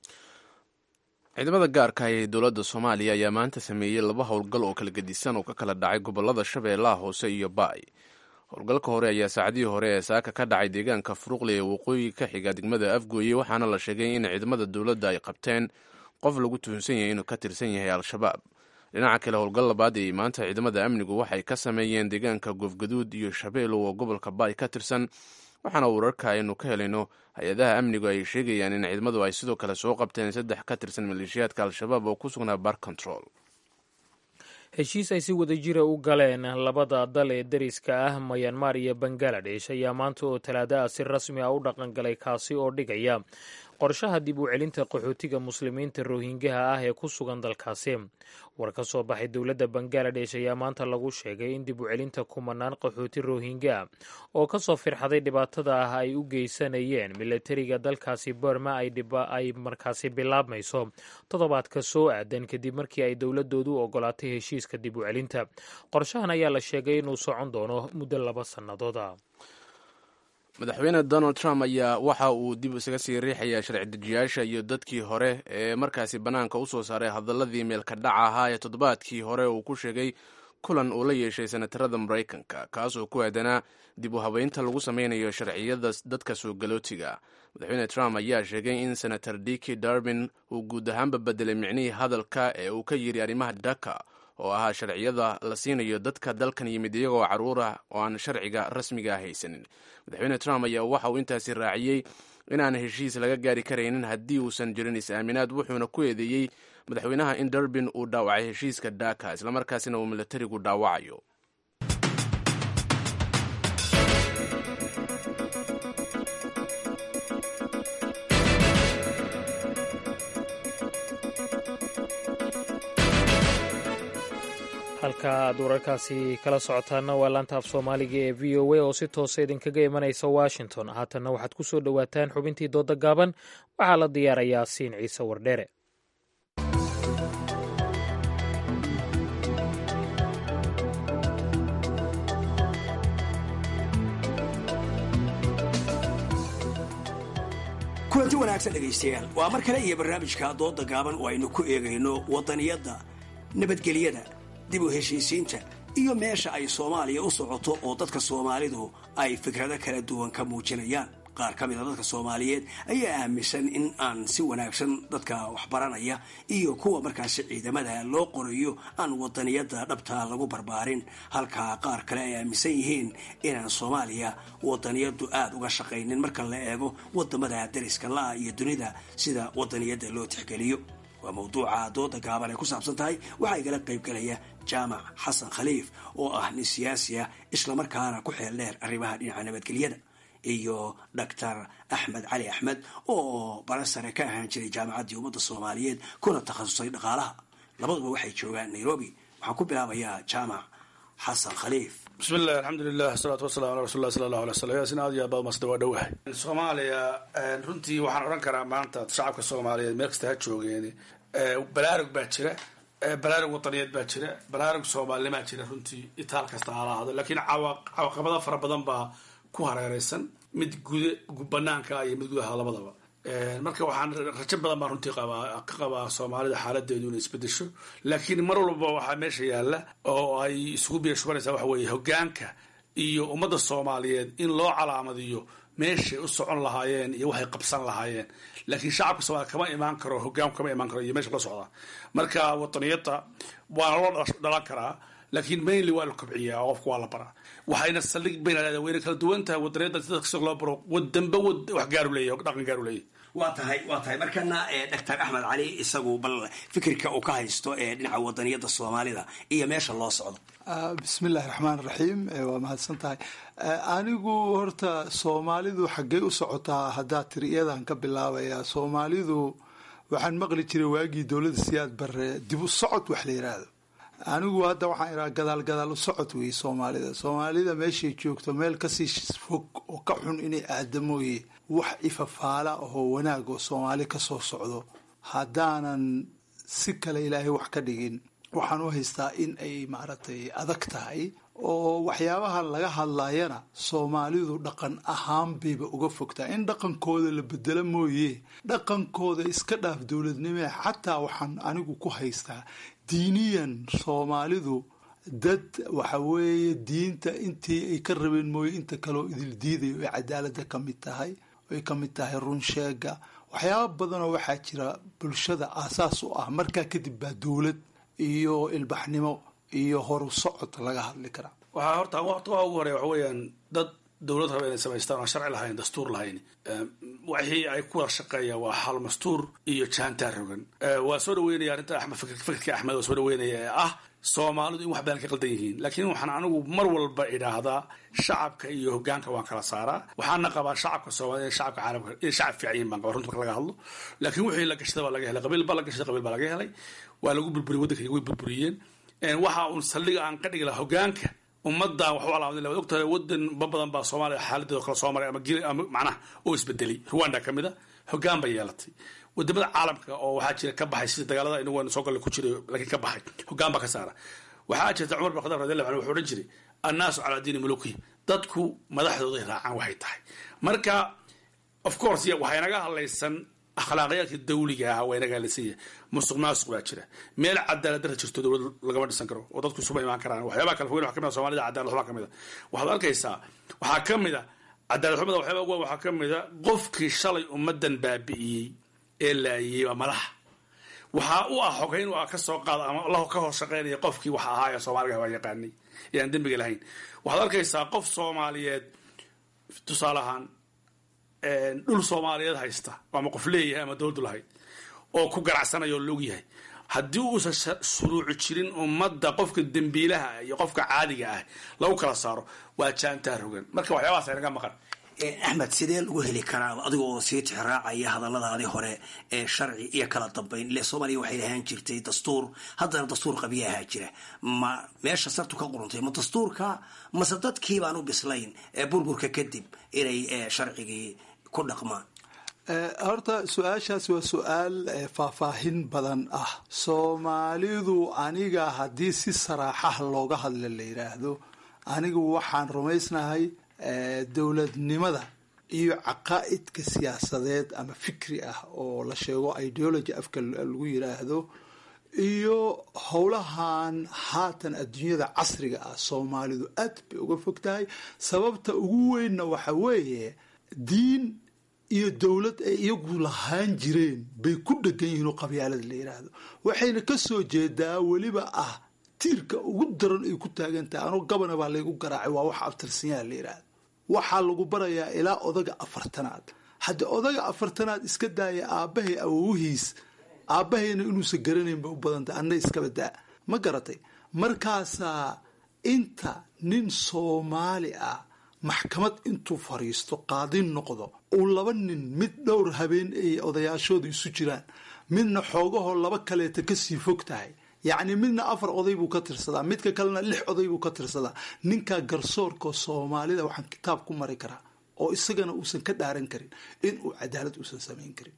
ciidamada gaarka ee dowladda soomaaliya ayaa maanta sameeyey laba howlgal oo kala gedisan oo ka kala dhacay gobolada shabeellaha hoose iyo baay howlgalka hore ayaa saacadihii hore ee saaka ka dhacay deegaanka furuqli ee waqooyi ka xiga degmada afgooye waxaana la sheegay in ciidamada dowladda ay qabteen qof lagu tuhunsan yahay inuu ka tirsan yahay al-shabaab dhinaca kale howlgal labaad ee maanta ciidamada amnigu waxay ka sameeyeen deegaanka goofgaduud iyo shabeelow oo gobolka baay ka tirsan waxaana wararka aynu ka helayno hay-adaha amnigu ay sheegayaan in ciidamadu ay sidoo kale soo qabteen saddex ka tirsan maleeshiyaadka al-shabaab oo ku sugnaa bar control heshiis ay si wada jira u galeen labada dal ee deriska ah mayanmar iyo bangaladesh ayaa maanta oo talaada ah si rasmi ah u dhaqangalay kaasi oo dhigaya qorshaha dib u celinta qaxootiga muslimiinta rohingaha ah ee ku sugan dalkaasi war ka soo baxay dowladda bangaladesh ayaa maanta lagu sheegay in dib u celinta kumanaan qaxooti rohingya oo kasoo firxaday dhibaatada ah ay u geysanayeen milatariga dalkaasi burma ay markaasi bilaabmayso toddobaadka soo aadan kadib markii ay dowladoodu ogolaatay heshiiska dib u celinta qorshahan ayaa la sheegay inuu socon doono muddo laba sannadooda madaxweyne donald trump ayaa waxa uu dib isaga sii riixayaa sharci dejiyaasha iyo dadkii hore ee markaasi bannaanka u soo saaray hadaladii meelka dhaca ahaa ee toddobaadkii hore uu ku sheegay kulan uu la yeeshay senatarada maraykanka kaasoo ku aadanaa dib u habeynta lagu sameynayo sharciyada dadka soo galootiga madaxweyne trump ayaa sheegay in senator diki darbin uu guud ahaanba bedelay micnihii hadalka ee uu ka yiri arrimaha dhaka oo ahaa sharciyada la siinayo dadka dalkan yimid iyagoo caruur ah oo aan sharciga rasmiga haysanin madaxweyne trump ayaa waxa uu intaasi raaciyey inaan heshiis laga gaari karaynin haddii uusan jirin is-aaminaad wuxuuna ku eedeeyey madaxweynaha in darbin uu dhaawacay heshiiska dhaka islamarkaasina uu milatarigu dhaawacayo halka aad wararkaasi kala socotaana waa laanta af soomaaliga ee v o a oo si toosa idinkaga imanaysa washington haatanna waxaad ku soo dhowaataan xubintii dooda gaaban waxaa la diyaarayaa siin ciise wardheere kulanti wanaagsan dhegaystayaal waa mar kale iyo barnaamijka dooda gaaban oo aynu ku eegayno wadaniyadda nabadgelyada dib u heshiisiinta iyo meesha ay soomaaliya u socoto oo dadka soomaalidu ay fikrado kala duwan ka muujinayaan qaar ka mida dadka soomaaliyeed ayaa aaminsan in aan si wanaagsan dadka waxbaranaya iyo kuwa markaasi ciidamada loo qorayo aan wadaniyada dhabta lagu barbaarin halka qaar kale ay aaminsan yihiin inaan soomaaliya wadaniyadu aada uga shaqaynin marka la eego wadamada dariska la-a iyo dunida sida wadaniyada loo tixgeliyo waa mawduuca dooda gaaban ay ku saabsan tahay waxaa igala qaybgalaya jaamac xasan khaliif oo ah nin siyaasi ah islamarkaana ku xeel dheer arrimaha dhinaca nabadgelyada iyo doctor axmed cali axmed oo barasare ka ahaan jiray jaamacaddii ummadda soomaaliyeed kuna takhasusay dhaqaalaha labaduba waxay joogaan nairobi waxaan ku bilaabayaa jaamac xasan khaliif bismi illahi alxamdulilah asalaatu wasalamu ala rasul lah sala allahu alay slam yaasin aad iyo aad baad masda waa dhowahay soomaaliya runtii waxaan odhan karaa maanta shacabka soomaaliyeed meel kasta ha joogeen balaarug baa jira balaarug wadaniyeed baa jira balaarug soomaalinimaa jira runtii itaal kasta hala ahdo laakiin cawaqabado fara badan baa ku hareereysan mid guda banaanka iyo mid gudaha labadaba marka waxaan rajo badan baan runtii qabaa ka qabaa soomaalida xaaladeedu inay isbedesho laakiin mar walba waxaa meesha yaalla oo ay isugu biya shubanaysaa waxa weeye hogaanka iyo ummadda soomaaliyeed in loo calaamadiyo meeshay u socon lahaayeen iyo waxay qabsan lahaayeen laakiin shacabka soomaliya kama imaan karo hogaanku kama imaan karo iyo meesha la socda marka wadaniyada waana loo dhalan karaa laakiin mainly waa la kobciyaa oo qofka waa la baraa waxayna saldhig bayna leedahay wayna kala duwan tahay wadaniyada sida kasta loo baro wadanba wad wax gaaru leeyahay dhaqan gaaru leeyahay waa tahay waa tahay markana doctor axmed cali isagu bal fikirka uu ka haysto ee dhinaca wadaniyada soomaalida iyo meesha loo socdo bismi illahi raxmaan raxiim waa mahadsan tahay anigu horta soomaalidu xaggey u socotaa haddaa tiri iyadan ka bilaabaya soomaalidu waxaan maqli jiray waagii dowladda siyaad bare dib u socod wax la yiraahdo anigu hadda waxaan iraa gadaal gadaal u socod weeye soomaalida soomaalida meeshay joogto meel kasii fog oo ka xun inay aadamooye wax ifafaala ahoo wanaag oo soomaali kasoo socdo haddaanan si kale ilaahay wax ka dhigin waxaan u haystaa in ay maaragtay adag tahay oo waxyaabaha laga hadlayana soomaalidu dhaqan ahaan bayba uga fogtaa in dhaqankooda la bedelo mooye dhaqankooda iska dhaaf dowladnimee xataa waxaan anigu ku haystaa diiniyan soomaalidu dad waxa weeye diinta intii ay ka rabeen mooye inta kaleo idil diidayo ay cadaalada ka mid tahay ay ka mid tahay run sheega waxyaaba badanoo waxaa jira bulshada aasaas u ah markaa kadib baa dowlad iyo ilbaxnimo iyo horu socod laga hadli karaa waxaa horta waa ugu horeya waxa weeyaan dad dowlad raba inay samaystaan oo sharci lahayn dastuur lahayn wixii ay ku wada shaqeeyaan waa xal mastuur iyo jaantaar rogan waa soo dhaweynaya arrinta axmed fikirka axmed waa soo dhaweynaya ee ah soomaalidu in wax badan ka qaldan yihiin laakiin waxaan anigu mar walba idhaahdaa shacabka iyo hogaanka waan kala saaraa waxaana qabaa shacabka soomaliya in shacabka caalamka in shacab fiican yihin baan qabaa runta marka laga hadlo laakiin wixii la gashada baa laga helay qabiil baa la gashaday qabiil baa laga helay waa lagu burburiyey waddanka way burburiyeen waxa uun saldhiga aan ka dhigi laha hogaanka ummadan wax u alaamad waad ogtahay wadan ba badan baa soomaaliya xaaladeedo kala soo maray ama gil ama macnaha oo isbedelay rwanda ka mid a hogaan bay yeelatay wadamada caalamka oo waxaa jira ka baxay sida dagaalada inagu aan soo galle ku jiray laakiin ka baxay hogaan baa ka saara waxaa jirta cumar bin khadaab radiallahu anhu wuxuu odhan jiray annaasu calaa diini mulukihi dadku madaxdooday raacaan waxay tahay marka of course waxay naga hadlaysan akhlaaqiyaadka dawliga ah waa inaga hadlaysan musuq maasuq baa jira meel cadaalad darra jirto dowlad lagama dhisan karo oo dadku isuma imaan karaan waxyaabaha kala fogeyn waxa kamid a soomaalida cadaalad xumaa ka mid a waxaad arkaysaa waxaa ka mid a cadaalad xumada waxyaaba ugu waxaa ka mid a qofkii shalay ummadan baabi'iyey ee laayiyey waa madaxa waxaa u ah xogeyn u ah ka soo qaada ama la ka hoos shaqeynaya qofkii wax ahaa ee soomaaliga waa yaqaanay ee aan dembiga lahayn waxaad arkaysaa qof soomaaliyeed tusaale ahaan dhul soomaaliyeed haysta ama qof leeyahay ama dowladdu lahayd oo ku ganacsanaya oo laog yahay haddii uusan shuruuci jirin ummadda qofka dembiilaha iyo qofka caadiga ah lagu kala saaro waa jaantaa rogan marka waxyaabahaas aynaga maqan axmed sidee lagu heli karaa adiga oo sii tixraacaya hadalladaadii hore ee sharci iyo kala dambayn ile soomaaliya waxay lahaan jirtay dastuur haddana dastuur qabiya ahaa jira ma meesha sartu ka quruntay ma dastuurka mase dadkii baan u bislayn ee burburka kadib inay sharcigii ku dhaqmaan horta su-aashaas waa su-aal faahfaahin badan ah soomaalidu aniga haddii si saraaxaha looga hadla la yidhaahdo anigu waxaan rumaysnahay dowladnimada iyo caqaa'idka siyaasadeed ama fikri ah oo la sheego ideology afka lagu yiraahdo iyo howlahan haatan adduunyada casriga ah soomaalidu aad bay uga fog tahay sababta ugu weynna waxa weeye diin iyo dowlad ay iyagu lahaan jireen bay ku dhegan yihiin oo qabyaalada la yidhaahdo waxayna ka soo jeedaa weliba ah tiirka ugu daran ay ku taagan tahay anoo gabana baa laygu garaacay waa wax abtirsanyaa la yidhaahdo waxaa lagu barayaa ilaa odaga afartanaad haddii odaga afartanaad iska daaya aabbahay awowihiis aabbahayna inuusan garanayn bay u badantay anna iskaba daa ma garatay markaasaa inta nin soomaali ah maxkamad intuu fadhiisto qaadin noqdo uu laba nin mid dhowr habeen ay odayaashooda isu jiraan midna xoogahoo laba kaleeta kasii fog tahay yacni midna afar oday buu ka tirsadaa midka kalena lix oday buu ka tirsadaa ninkaa garsoorka soomaalida waxaan kitaab ku mari karaa oo isagana uusan ka dhaaran karin inuu cadaalad uusan samayn karin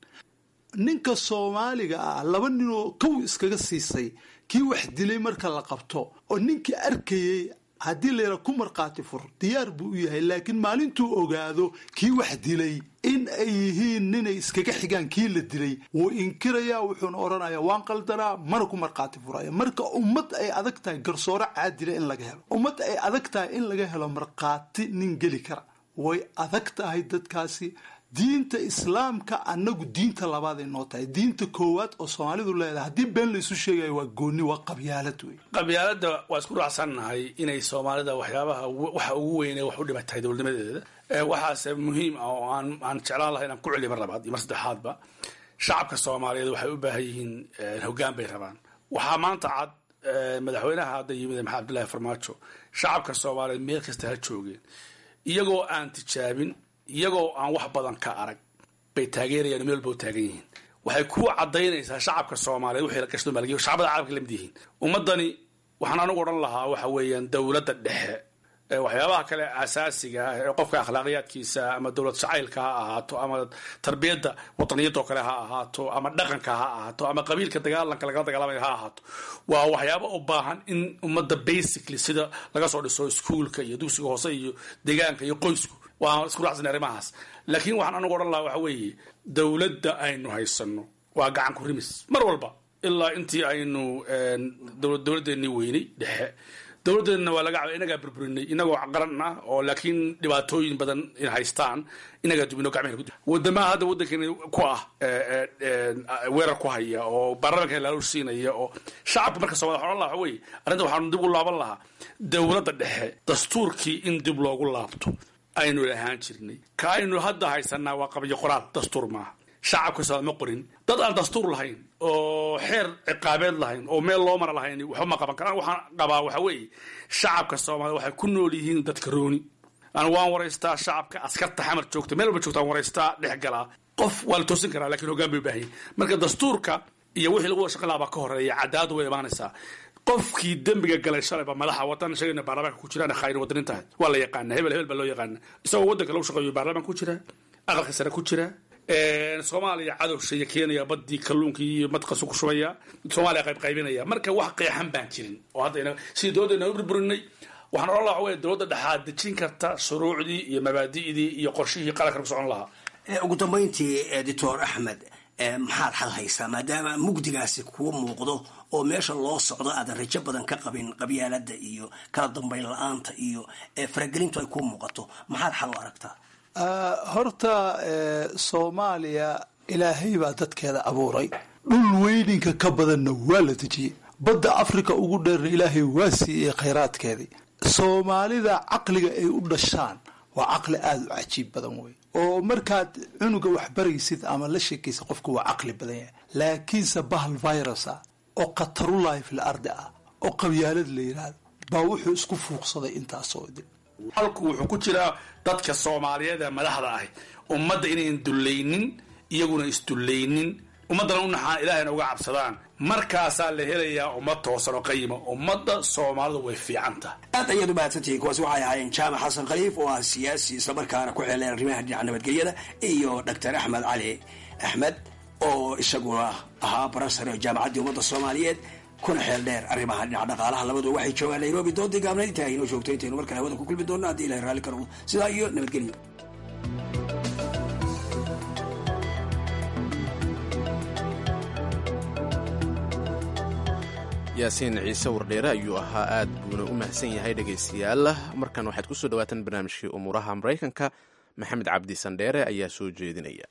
ninka soomaaliga ah laba ninoo kow iskaga siisay kii wax dilay marka la qabto oo ninkii arkayey haddii layra ku markhaati fur diyaar buu u yahay laakiin maalintuu ogaado kii wax dilay in ay yihiin ninay iskaga xigaan kii la dilay wuu inkirayaa wuxuuna odhanayaa waan qaldanaa mana ku markhaati furaya marka ummad ay adag tahay garsooro caadila in laga helo ummad ay adag tahay in laga helo markhaati nin geli kara way adag tahay dadkaasi diinta islaamka annagu diinta labaaday noo tahay diinta koowaad oo soomaalidu leedahay haddii been laysu sheegayo waa gooni waa qabyaalad wey qabyaaladda waa isku raacsannahay inay soomaalida waxyaabaha waxa ugu weyne wax u dhiba tahay dowladnimadeeda waxaase muhiim ah oo aan aan jeclaan lahay inaan ku celiyo mar labaad iyo mar saddexaadba shacabka soomaaliyeed waxay u baahan yihiin hoggaan bay rabaan waxaa maanta cad madaxweynaha hadda yimid maxamed abdullaahi farmaajo shacabka soomaaliyeed meel kasta ha joogeen iyagoo aan tijaabin iyagoo aan wax badan ka arag bay taageerayaan meel walba u taagan yihiin waxay ku cadaynaysaa shacabka soomaaliyeed wixii la gashto maalgiyo shacbada caalamka lamid yihiin ummadani waxaan anigu odhan lahaa waxa weeyaan dowladda dhexe waxyaabaha kale asaasiga ah ee qofka akhlaaqiyaadkiisa ama dowlad jacaylka ha ahaato ama tarbiyadda wadaniyadoo kale ha ahaato ama dhaqanka ha ahaato ama qabiilka dagaalanka lagala dagaalamaya ha ahaato waa waxyaaba u baahan in ummadda basically sida laga soo dhiso iskuolka iyo dugsiga hoose iyo deegaanka iyo qoysku waan isku raacsanay arrimahaas laakiin waxaan anigu odhan lahaa waxa weeye dowladda aynu haysano waa gacan ku rimis mar walba ilaa intii aynu dowladdeennii weynay dhexe dowladdeedna waa laga caba inagaa burburinay inagoo qaran ah oo laakiin dhibaatooyin badan in haystaan inagaa dubino gacmehena wadamaha hadda waddankeena ku ah weerar ku haya oo baarlamanka laaluush siinaya oo shacabka marka soomaliya waxaan odhan lahaa waxa weeye arrinta waxaanu dib u laaban lahaa dowladda dhexe dastuurkii in dib loogu laabto aynu lahaan jirnay ka aynu hadda haysanaa waa qabyo qoraal dastuur maaha shacabka soomaali ma qorin dad aan dastuur lahayn oo xeer ciqaabeed lahayn oo meel loo mara lahayn waxba ma qaban karaan waxaan qabaa waxa weeye shacabka soomaaliyed waxay ku nool yihiin dadka rooni anu waan waraystaa shacabka askarta xamar joogta meel walba joogta waan waraystaa dhex galaa qof waa la toosin karaa lakiin hoggaan bay u baahan yihin marka dastuurka iyo wixii lagu wada shaqan lahaa baa ka horeeya cadaaladu way imaanaysaa qofkii dembiga galay shalayba madaxa wadan sheegayna baarlamaanka ku jiraan khayr wadanin tahay waa la yaqaana hebel hebel baa loo yaqaana isagoo waddanka lagu shaqeeyo baarlamaan ku jira aqalka sare ku jira soomaaliya cadowshaya keenaya badii kalluunkii iyo madqasu ku shubaya soomaaliya qayb qaybinaya marka wax qeexan baan jirin oo hadda sidii dowladda u burburinay waxaan odhan laha wey dowladda dhexaad dejin karta shuruucdii iyo mabaadi'dii iyo qorshihii qaranka ku socon lahaa ugu dambayntii doctor axmed maxaad xal haysaa maadaama mugdigaasi kuu muuqdo oo meesha loo socdo aadan rajo badan ka qabin qabyaalada iyo kala dambayn la-aanta iyo faragelintu ay kuu muuqato maxaad xal u aragtaa horta soomaaliya ilaahay baa dadkeeda abuuray dhul weyninka ka badanna waa la dejiyey badda africa ugu dheerna ilaahay waa siiyey khayraadkeedii soomaalida caqliga ay u dhashaan waa caqli aada u cajiib badan wey oo markaad cunuga wax baraysid ama la sheekaysa qofka waa caqli badan yahay laakiinse bahal virus ah oo khatarulahi fil ardi ah oo qabyaalad la yidhaahdo baa wuxuu isku fuuqsaday intaasoo dib halku wuxuu ku jiraa dadka soomaaliyeed ee madaxda ahi ummadda inayn dullaynin iyaguna isdullaynin ummaddana u naxaan ilaahayna uga cabsadaan markaasaa la helayaa ummad toosan oo qayima ummadda soomaalidu way fiican tahay aad ayaad u mahadsantihiin kuwaasi waxay ahaayeen jaamac xasan khaliif oo ah siyaasi islamarkaana ku xeeleen arrimaha dhinaca nabadgelyada iyo doctor axmed cali axmed oo isaguna ahaa barasare jaamacaddii ummadda soomaaliyeed kuna xeel dheer arrimaha dhinaca dhaqaalaha labadu waxay joogaan nairobi doodii gaabnayd intaa inoo joogto intaynu markale hawada ku kulmi doonno haddii ilahay raalli ka noqdo sidaa iyo nabadgelyo yaasiin ciise wardheere ayuu ahaa aad buuna u mahadsan yahay dhegaystayaal markan waxaad ku soo dhawaataan barnaamijkii umuuraha maraykanka maxamed cabdi sandheere ayaa soo jeedinaya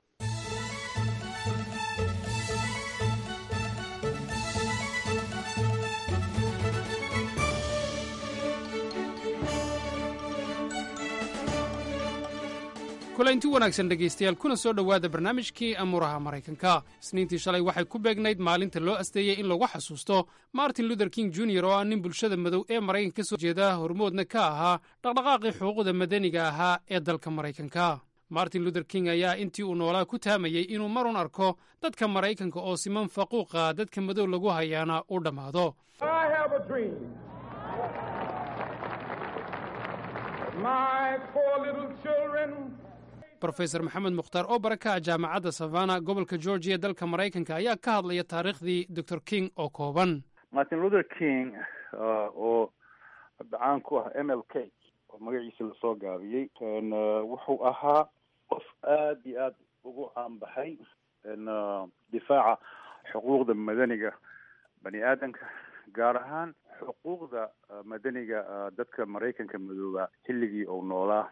kulanti wanaagsan dhegaystayaal kuna soo dhowaada barnaamijkii amuuraha maraykanka isniintii shalay waxay ku beegnayd maalinta loo asteeyey in lagu xasuusto martin luther king jr oo ah nin bulshada madow ee maraykanka ka soo jeeda hormoodna ka ahaa dhaqdhaqaaqii xuquuqda madaniga ahaa ee dalka maraykanka martin luther king ayaa intii uu noolaa ku taamayey inuu marun arko dadka maraykanka oo siman faquuqa dadka madow lagu hayaana u dhammaado rofesor maxamed mukhtaar oo baraka ah jaamacadda savana gobolka georgiya dalka maraykanka ayaa ka hadlaya taariikhdii dor king oo kooban martin luther king oo caan ku ah m l k oo magaciisa lasoo gaabiyey wuxuu ahaa qof aada iyo aada ugu caanbaxay difaaca xuquuqda madaniga bani aadamka gaar ahaan xuquuqda madaniga dadka maraykanka madooba xilligii uu noolaa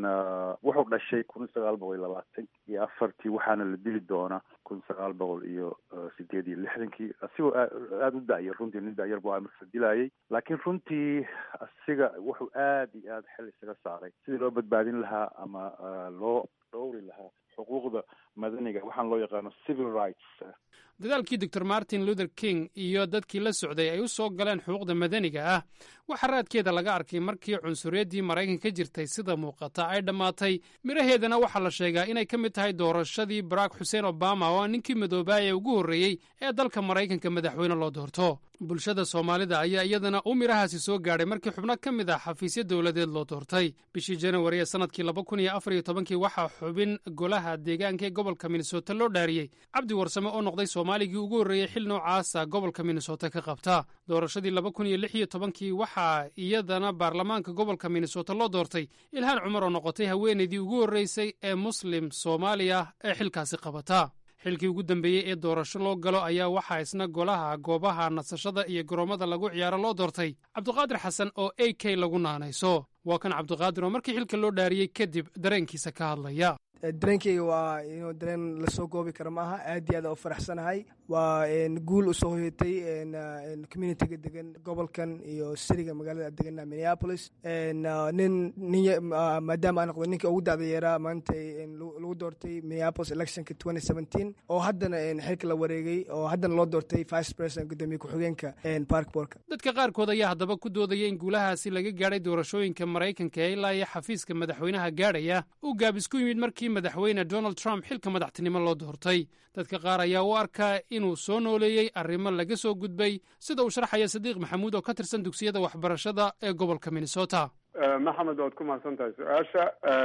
wuxuu dhashay kun sagaal boqol iyo labaatan iyo afartii waxaana la dili doonaa kun sagaal boqol iyo sideed iyo lixdankii asigoo aada u da'yar runtii nin da'yar bu marka la dilayay laakiin runtii asiga wuxuu aada iyo aada xel isaga saaray sidii loo badbaadin lahaa ama loo dhowri lahaa xuquuqda madaniga waxaan loo yaqaano civil rights dadaalkii doctor martin luther king iyo dadkii la socday ay u soo galeen xuquuqda madaniga ah waxaa raadkeeda laga arkay markii cunsuriyaddii maraykan ka jirtay sida muuqata ay dhammaatay midhaheedana waxaa la sheegaa inay ka mid tahay doorashadii barack xuseen obama oo ah ninkii madoobaaya ugu horreeyey ee dalka maraykanka madaxweyne loo doorto bulshada soomaalida ayaa iyadana u midhahaasi soo gaadhay markii xubno ka mid ah xafiisyo dowladeed loo doortay bishii janawari ee sanadkii laba kun iyo afar iyo tobankii waxaa xubin golaha deegaanka ee gobolka minnesota loo dhaariyey cabdi warsame oo noqday soomaaligii ugu horreeyey xil noocaasa gobolka minnesota ka qabta doorashadii laba kun iyo lix iyo tobankii waxaa iyadana baarlamaanka gobolka minnesota loo doortay ilhaan cumar oo noqotay haweenaydii ugu horreysay ee muslim soomaaliya ee xilkaasi qabata xilkii ugu dambeeyey ee doorasho loo galo ayaa waxaa isna golaha goobaha nasashada iyo garoommada lagu ciyaaro loo doortay cabdiqaadir xasan oo a k lagu naanayso waa kan cabdiqaadir oo markii xilka loo dhaariyey kadib dareenkiisa ka hadlaya dareenkeyga waa inuu dareen lasoo goobi kara maaha aad iyo aad u faraxsanahay waa guul usoo hoyatay communitiga degan gobolkan iyo siriga magaalada degana minneapolis nin maadaama aan noqdo ninka ugu dacda yaraa maanta lagu doortay minneapolis electionka twenty seventeen oo haddana xilka la wareegay oo haddana loo doortay vice president gudoomiye ku-xigeenka parkborka dadka qaarkood ayaa haddaba ku doodaya in guulahaasi laga gaadhay doorashooyinka maraykanka ee ilaa iyo xafiiska madaxweynaha gaadhaya uu gaabis ku yimid markii madaxweyne donald trump xilka madaxtinimo loo doortay dadka qaar ayaa u arkaa inuu soo nooleeyey arrimo laga soo gudbay sida uu sharxaya sadiiq maxamuud oo ka tirsan dugsiyada waxbarashada ee gobolka minnesota maxamed waad ku mahadsan tahay su-aasha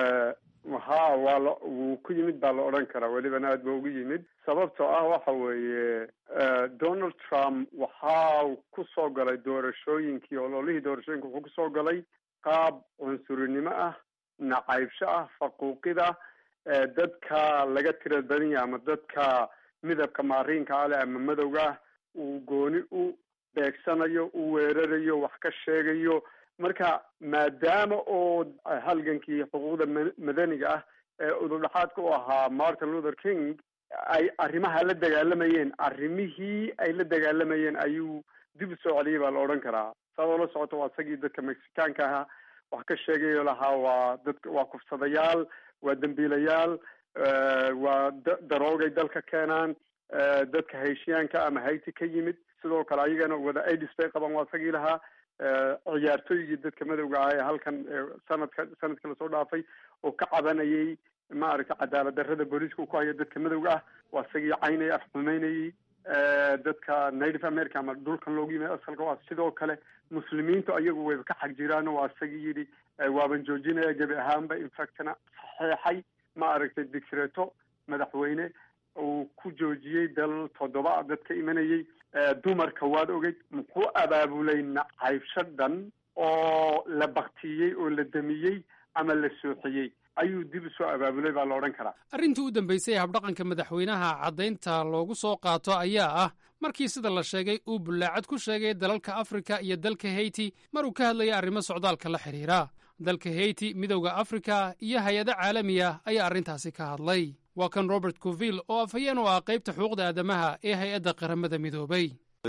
haa waa la wuu ku yimid baa la odhan karaa welibana aad ba ugu yimid sababtoo ah waxa weeye donald trump waxaa ku soo galay doorashooyinkii ololihii doorashooyinka wuxuu kusoo galay qaab cunsurinimo ah nacaybsho ah faquuqida dadka laga tira badan yahay ama dadka midabka maariinka ale ama madowga ah uu gooni u beegsanayo u weerarayo wax ka sheegayo marka maadaama oo halgankii xuquuqda madaniga ah ee udurdhaxaadka u ahaa martin luther king ay arrimaha la dagaalamayeen arrimihii ay la dagaalamayeen ayuu dib u soo celiyay baa la odhan karaa saadoo la socoto waa isagii dadka mexicaanka ahaa wax ka sheegayo lahaa waa dadka waa kufsadayaal waa dembiilayaal waa daroogay dalka keenaan dadka hayshiyaanka ama hayti ka yimid sidoo kale ayagana wada aids bay qabaan waa isagii lahaa ciyaartooygii dadka madowga ah ee halkan sanadka sanadka lasoo dhaafay oo ka cabanayay maaragtay cadaalad darrada booliiska uu ku hayo dadka madowga ah waa isagii caynaya afxumeynayay dadka native america ama dhulkan loogu yimid asalka waa sidoo kale muslimiintu ayagu wayba ka xag jiraan waa isagii yidhi waaban joojinaya gebi ahaanba infactna saxeexay maaragtay dicreto madaxweyne uu ku joojiyey dal toddoba dadka imanayay dumarka waad ogeyd muxuu abaabulay nacaybsho dhan oo la baktiyey oo la damiyey ama la sooxiyey ayuu dib usoo abaabulay baa la odhan karaa arrintii u dambaysay ee habdhaqanka madaxweynaha caddaynta loogu soo qaato ayaa ah markii sida la sheegay uu bullaacad ku sheegay dalalka afrika iyo dalka hayti mar uu ka hadlayay arrimo socdaalka la xidhiira dalka heyti midowda afrika iyo hay-ado caalami ah ayaa arrintaasi ka hadlay waa kan robert coville oo afhayeen u ah qaybta xuquuqda aadamaha ee hay-adda qaramada midoobay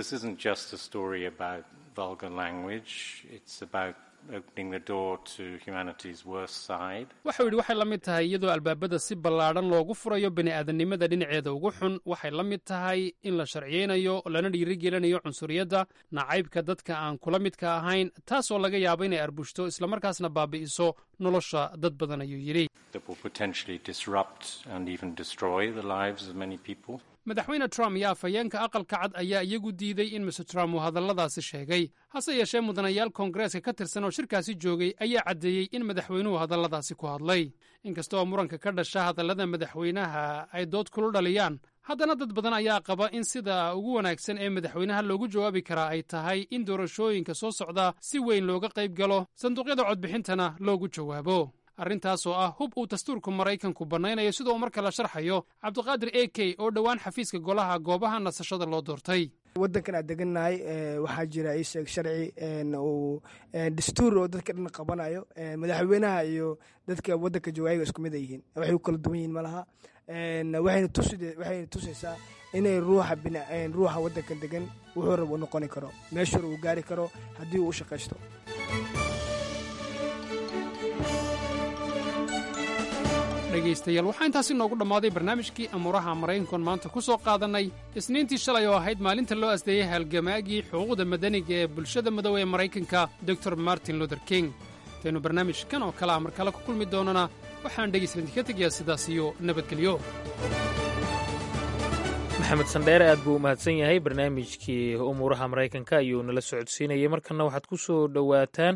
waxau yidhi waxay la mid tahay iyadoo albaabada si ballaadhan loogu furayo bini'aadannimada dhinaceeda ugu xun waxay la mid tahay in la sharciyeynayo lana dhiirigelinayo cunsuriyadda nacaybka dadka aan kula midka ahayn taasoo laga yaabo inay arbushto islamarkaasna baabi'iso nolosha dad badan ayuu yidhi madaxweyne trump iyo afhayeenka aqalka cad ayaa iyagu diiday in mr trump uu hadalladaasi sheegay hase yeeshee mudanayaal koongareeska ka tirsan oo shirkaasi joogay ayaa caddeeyey in madaxweynuhu hadalladaasi ku hadlay inkasta oo muranka ka dhasha hadallada madaxweynaha ay dood kulu dhaliyaan haddana dad badan ayaa qaba in sida ugu wanaagsan ee madaxweynaha loogu jawaabi karaa ay tahay in doorashooyinka soo socda si weyn looga qayb galo sanduuqyada codbixintana loogu jawaabo arrintaas oo ah hub uu dastuurka maraykanku bannaynayo sida uu mar kale sharxayo cabdiqaadir a k oo dhowaan xafiiska golaha goobaha nasashada loo doortay wadankan aan degannahay waxaa jira isheeg sharci uu dastuur oo dadka dhan qabanayo madaxweynaha iyo dadka wadanka jooga ayaga isku mid a yihiin waxay u kala duwan yihiin malaha waxayna tusaysaa inay ruuxa ruuxa wadankan degan wuxuu rab u noqoni karo meeshur uu gaari karo haddii uu u shaqaysto dhegaystayaal waxaa intaasi noogu dhammaaday barnaamijkii amuuraha maraykankoon maanta ku soo qaadannay isniintii shalay oo ahayd maalinta loo asdeeyey halgamaagii xuquuqda madaniga ee bulshada madow ee maraykanka dor martin luther king intaynu barnaamijkan oo kale ah mar kale ku kulmi doonana waxaan dhegaysta idinka tegayaa sidaas iyo nabadgelyo maxamed sandheere aad buu u mahadsan yahay barnaamijkii umuuraha maraykanka ayuu nala socodsiinayay markana waxaad ku soo dhowaataan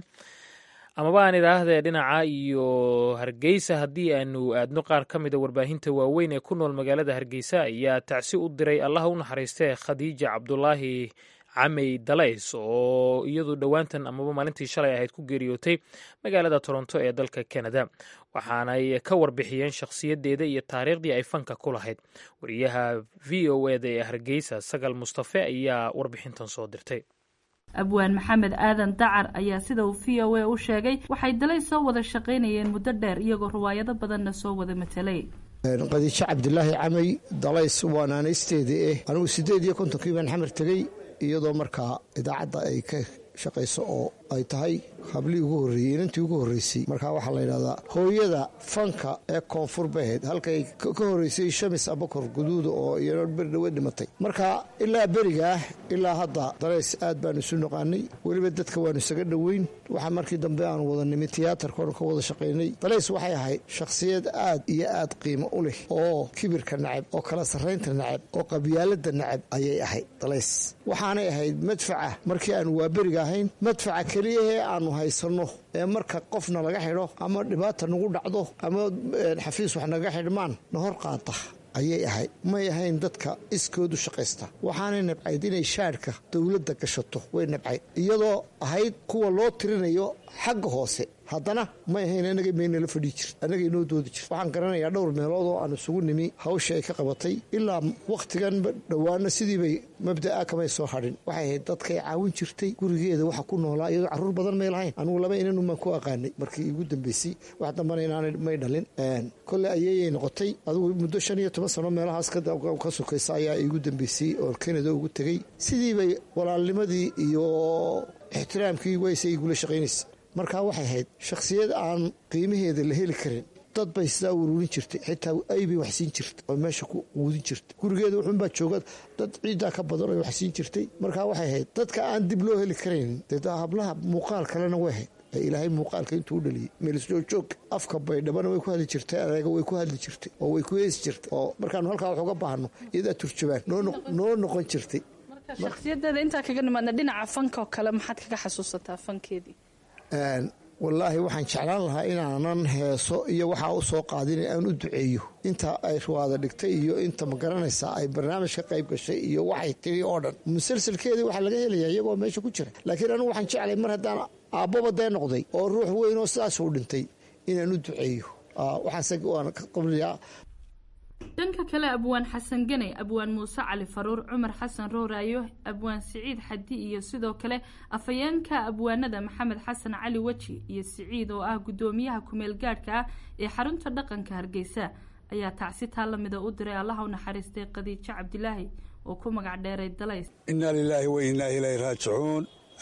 amaba aan idhaahdee dhinaca iyo hargeysa haddii aanu aadno qaar ka mida warbaahinta waaweyn ee ku nool magaalada hargeysa ayaa tacsi u diray allaha u naxariistee khadiija cabdulaahi camey dalays oo iyadu dhowaantan amaba maalintii shalay ahayd ku geeriyootay magaalada toronto ee dalka canada waxaanay ka warbixiyeen shakhsiyaddeeda iyo taariikhdii ay fanka ku lahayd wariyaha v o eda ee hargeysa sagal mustafe ayaa warbixintan soo dirtay abwaan maxamed aadan dacar ayaa sida uu v o a u sheegay waxay dalay soo wada shaqaynayeen muddo dheer iyagoo riwaayado badanna soo wada matelay qadiijo cabdilaahi camay dalays waa naanaysteedii eh anigu siddeed iyo kontonkii baan xamar tegey iyadoo markaa idaacadda ay ka shaqayso oo ay tahay hablii ugu horreeyey inantii ugu horreysay markaa waxaa la yidhahdaa hooyada fanka ee koonfur bay ahayd halkay ka horreysay shamis abakor guduuda oo iyano berdhawe dhimatay marka ilaa berigaah ilaa hadda dalays aad baanu isu naqaanay weliba dadka waanu isaga dhoweyn waxaa markii dambe aanu wada nimi tiyaatarkoonu ka wada shaqaynay dalays waxay ahayd shakhsiyad aad iyo aad qiimo u leh oo kibirka nacab oo kala sarraynta nacab oo qabyaalada nacab ayay ahayd dalays waxaanay ahayd madfaca markii aanu waa beriga ahayn madfaca keliyahee aanu haysanno ee marka qofna laga xidho ama dhibaata nagu dhacdo ama xafiis wax naga xidhmaan na hor qaata ayay ahayd may ahayn dadka iskoodu shaqaysta waxaanay nabcayd inay shaadhka dowladda gashato way nabcayd iyadoo ahayd kuwa loo tirinayo xagga hoose haddana may ahayn anaga meynala fadhii jir annaga inoo doodi jir waxaan garanayaa dhowr meelood oo aan isugu nimi hawsha ay ka qabatay ilaa wakhtigan dhowaana sidiibay mabda'a kamay soo hadhin waxay ahayd dadkay caawin jirtay gurigeeda waxa ku noolaa iyadoo carruur badan may lahayn anugu laba inanunbaan ku aqaanay markii igu dambeysay wax dambana inaanay may dhalin kolle ayeeyay noqotay adigu muddo shan iyo toban sano meelahaas ka sokaysa ayaa igu dambeysay oo kanada ugu tegey sidiibay walaalnimadii iyo ixtiraamkii wayse igula shaqaynaysa markaa waxay ahayd shakhsiyad aan qiimaheeda la heli karin dad bay sidaa ururin jirtay xitaa aybay waxsiin jirta oo meesha ku quudin jirta gurigeeda wuxuunbaa jooga dad ciiddaa ka badan oo waxsiin jirtay markaa waxay ahayd dadka aan dib loo heli karayn dee hablaha muuqaal kalena way ahayd ilaahay muuqaalka intuu u dhaliyey meelisjoogjoog afka baydhabana way ku hadli jirtay adeega way ku hadli jirtay oo way ku heesi jirtay oo markaanu halkaa wax uga baahno iyadaa turjabaan noo noqon jirtay shakhsiyadeeda intaa kaga nimaadna dhinaca fanka oo kale maxaad kaga xasuusataa fankeedii wallaahi waxaan jeclaan lahaa inaanan heeso iyo waxaa u soo qaadin aan u duceeyo inta ay ruwaada dhigtay iyo inta ma garanaysaa ay barnaamij ka qayb gashay iyo waxay tiri oo dhan musalsalkeedii waxaa laga helayaa iyagoo meesha ku jira laakiin anigu waxaan jeclay mar haddaan aabbaba dee noqday oo ruux weyn oo sidaasuu dhintay inaan u duceeyo waxaase waan qabliyaa dhanka kale abwaan xasan ganay abwaan muuse cali faruur cumar xasan rooraayo abwaan siciid xadi iyo sidoo kale afhayeenka abwaanada maxamed xasan cali weji iyo siciid oo ah guddoomiyaha kumeel gaadhka ah ee xarunta dhaqanka hargeysa ayaa tacsi taa lamida u diray allaha u naxariistay khadiijo cabdilaahi oo ku magac dheeray dalays inaa lilaahi wa innaa ilayhi raajicuun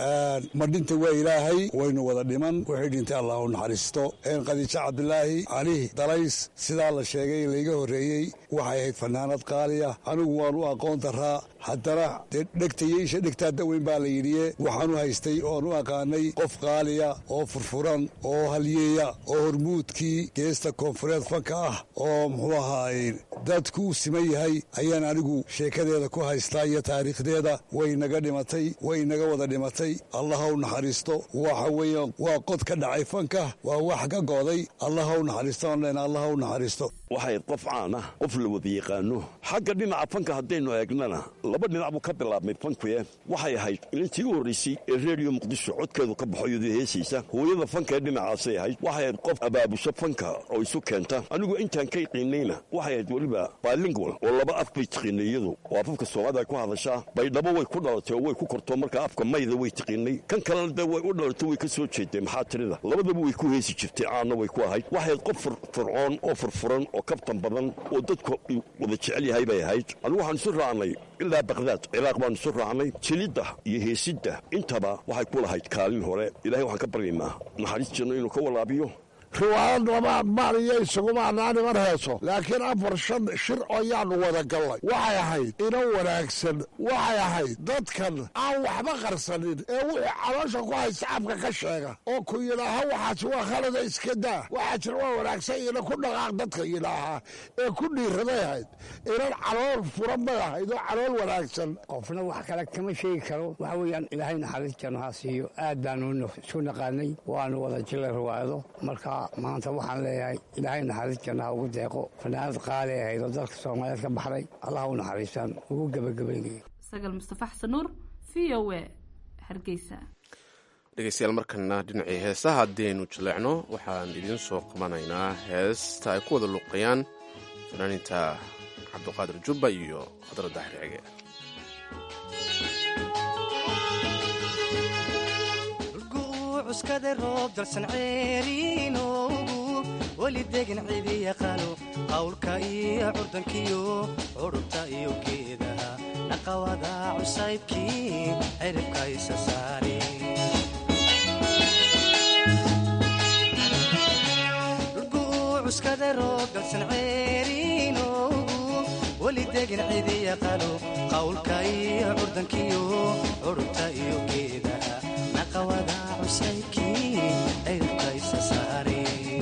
ma dhinta waa ilaahay waynu wada dhiman wixii dhintay allah u naxariisto khadiijo cabdilaahi cali dalays sidaa la sheegay layga horreeyey waxay ahayd fanaanad qaaliya anigu waan u aqoon daraa haddana dee dhegtayeysha dhegtaa daweyn baa la yidhiye waxaan u haystay oan u aqaanay qof qaaliya oo furfuran oo halyeeya oo hormuudkii geesta koonfureed fanka ah oo muxuu ahaay dadku u siman yahay ayaan anigu sheekadeeda ku haystaa iyo taariikhdeeda way naga dhimatay way naga wada dhimatay allaha u naxariisto waxa weeyaan waa qod ka dhacay fanka waa wax ka go'day allaha u naxariisto aan leenahay allaha u naxariisto waxay qof caan ah qof la wada yaqaano xagga dhinaca fanka haddaynu eegnana laba dhinac buu ka bilaabmay fankuye waxay ahayd ilintii u horraysay ee reediyo muqdisho codkeedu ka baxo iyadoo heesaysa hooyada fanka ee dhinacaasay ahayd waxay ahayd qof abaabusho fanka oo isu keenta anigu intaan ka yaqiinayna waxay ahayd weliba bilingual oo laba af bay tiqiinay iyadu oo afafka soomaalida ay ku hadashaa baydhabo way ku dhalatay oo way ku korto marka afka mayda way tiqiinay kan kalena dee way u dhalatay way ka soo jeeday maxaa tirida labadaba way ku heesi jirtay caanna way ku ahayd waxay ahayd qof fircoon oo furfuran oo kabtan badan oo dadku wada jecel yahay bay ahayd anigu waxaan isu raacnay ilaa bakdaad ciraaq baanu isu raacnay jilidda iyo heesidda intaba waxay ku lahayd kaalin hore ilahay waxaan ka baryaynaa naxariis janno inuu ka walaabiyo riwaayad labaad maaniyo isaguma anaaniman heeso laakiin afar shan shir ayaanu wada gallay waxay ahayd ina wanaagsan waxay ahayd dadkan aan waxba qarsanin ee wixii caloosha ku haysta afka ka sheega oo ku yidhaaha waxaas waa khalada iska daa waxaa jira waa wanaagsan ina ku dhaqaaq dadka yidhaahaa ee ku dhiiraday ahayd inan calool furan bay ahayd oo calool wanaagsan qofna wax kale kama sheegi karo waxa weeyaan ilaahay naxariis janno ha siiyo aad baanu isu naqaanay waanu wada jilay riwaayado marka maanta waxaan leeyahay ilaahay naxariis jannaha ugu deeqo fanaanad qaali ahayd oo dalka soomaaliyeed ka baxday allah u naxariistaan ugu gebagabeynaya sagal mustafa xasan nuur v o e hargeysa dhegeystayaal markana dhinacii heesaha haddaynu jaleecno waxaan idiin soo qabanaynaa heesta ay ku wada luuqayaan fanaaninta cabdiqaadir jubba iyo khadra daahir cige cuskada roob dalsan ceeriinoogu weli degan cidi yaqaano qawlka iyo curdankiyo curubta iyo geedaha dhaqawada cusaybkii ciribka isa saari cuskada roob dalsan ceeriinoogu weli degan cidi yaqaano qawlka iyo curdankiyo curubta iyo geedaha naqawada cusaybkii ciribka isa saari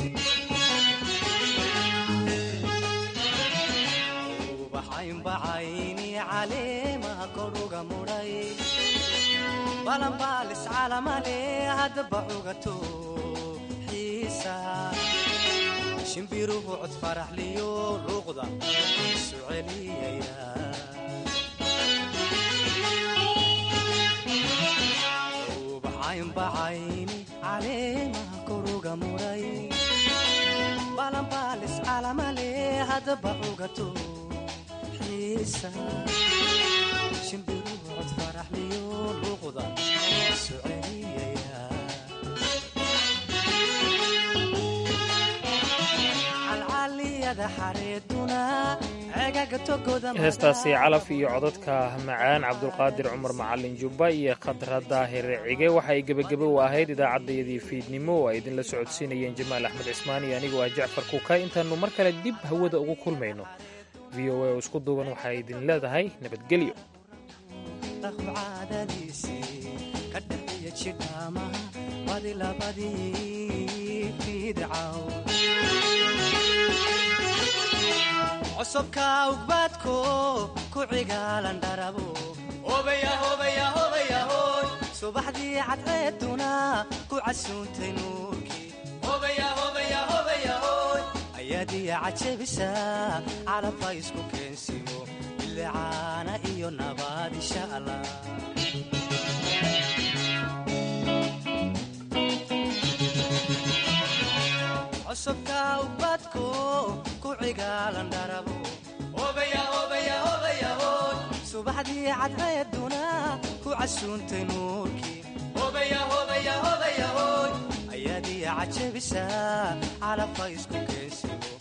ubaxaynbacayni caleemaha koruga mudhay balanbaalis calamale haddaba cugato xiisa shimbiruhu cod faraxliyo luuqda isu celiyaya ubaxaynbacayni caleemaha koruga mudhay balanbaalis calamale haddaba cugato xiisa shimbiruhu cod faraxliyo luuqda isu celiyaya calcaliyada xareeduna cegaga togoda heestaasi calaf iyo codadka macaan cabdulqaadir cumar macalin jubba iyo khadra daahir cige waxay gebagebe u ahayd idaacaddayadii fiidnimo oo ay idinla socodsiinayeen jamaal axmed cismaan iyo anigoo ah jacfar kuuka intaannu mar kale dib hawada ugu kulmayno v o a oo isku duuban waxay idin leedahay nabadgelyo caadadiisii ka dhaxiya jidhaamaha badi labadii fidcaw cosubka ugbaadko ku cigaalan dharabo subaxdii cadceeduna ku casuuntay nuurkii ayaadiya cajabisa calabha isku keensimo bilicaana iyo nabaad insha allah cosubka ubadko ku cigaalan dharabo subaxdii cadceeduna ku casuuntay nuurkii ayaadiya cajabisa calabka isku keensigo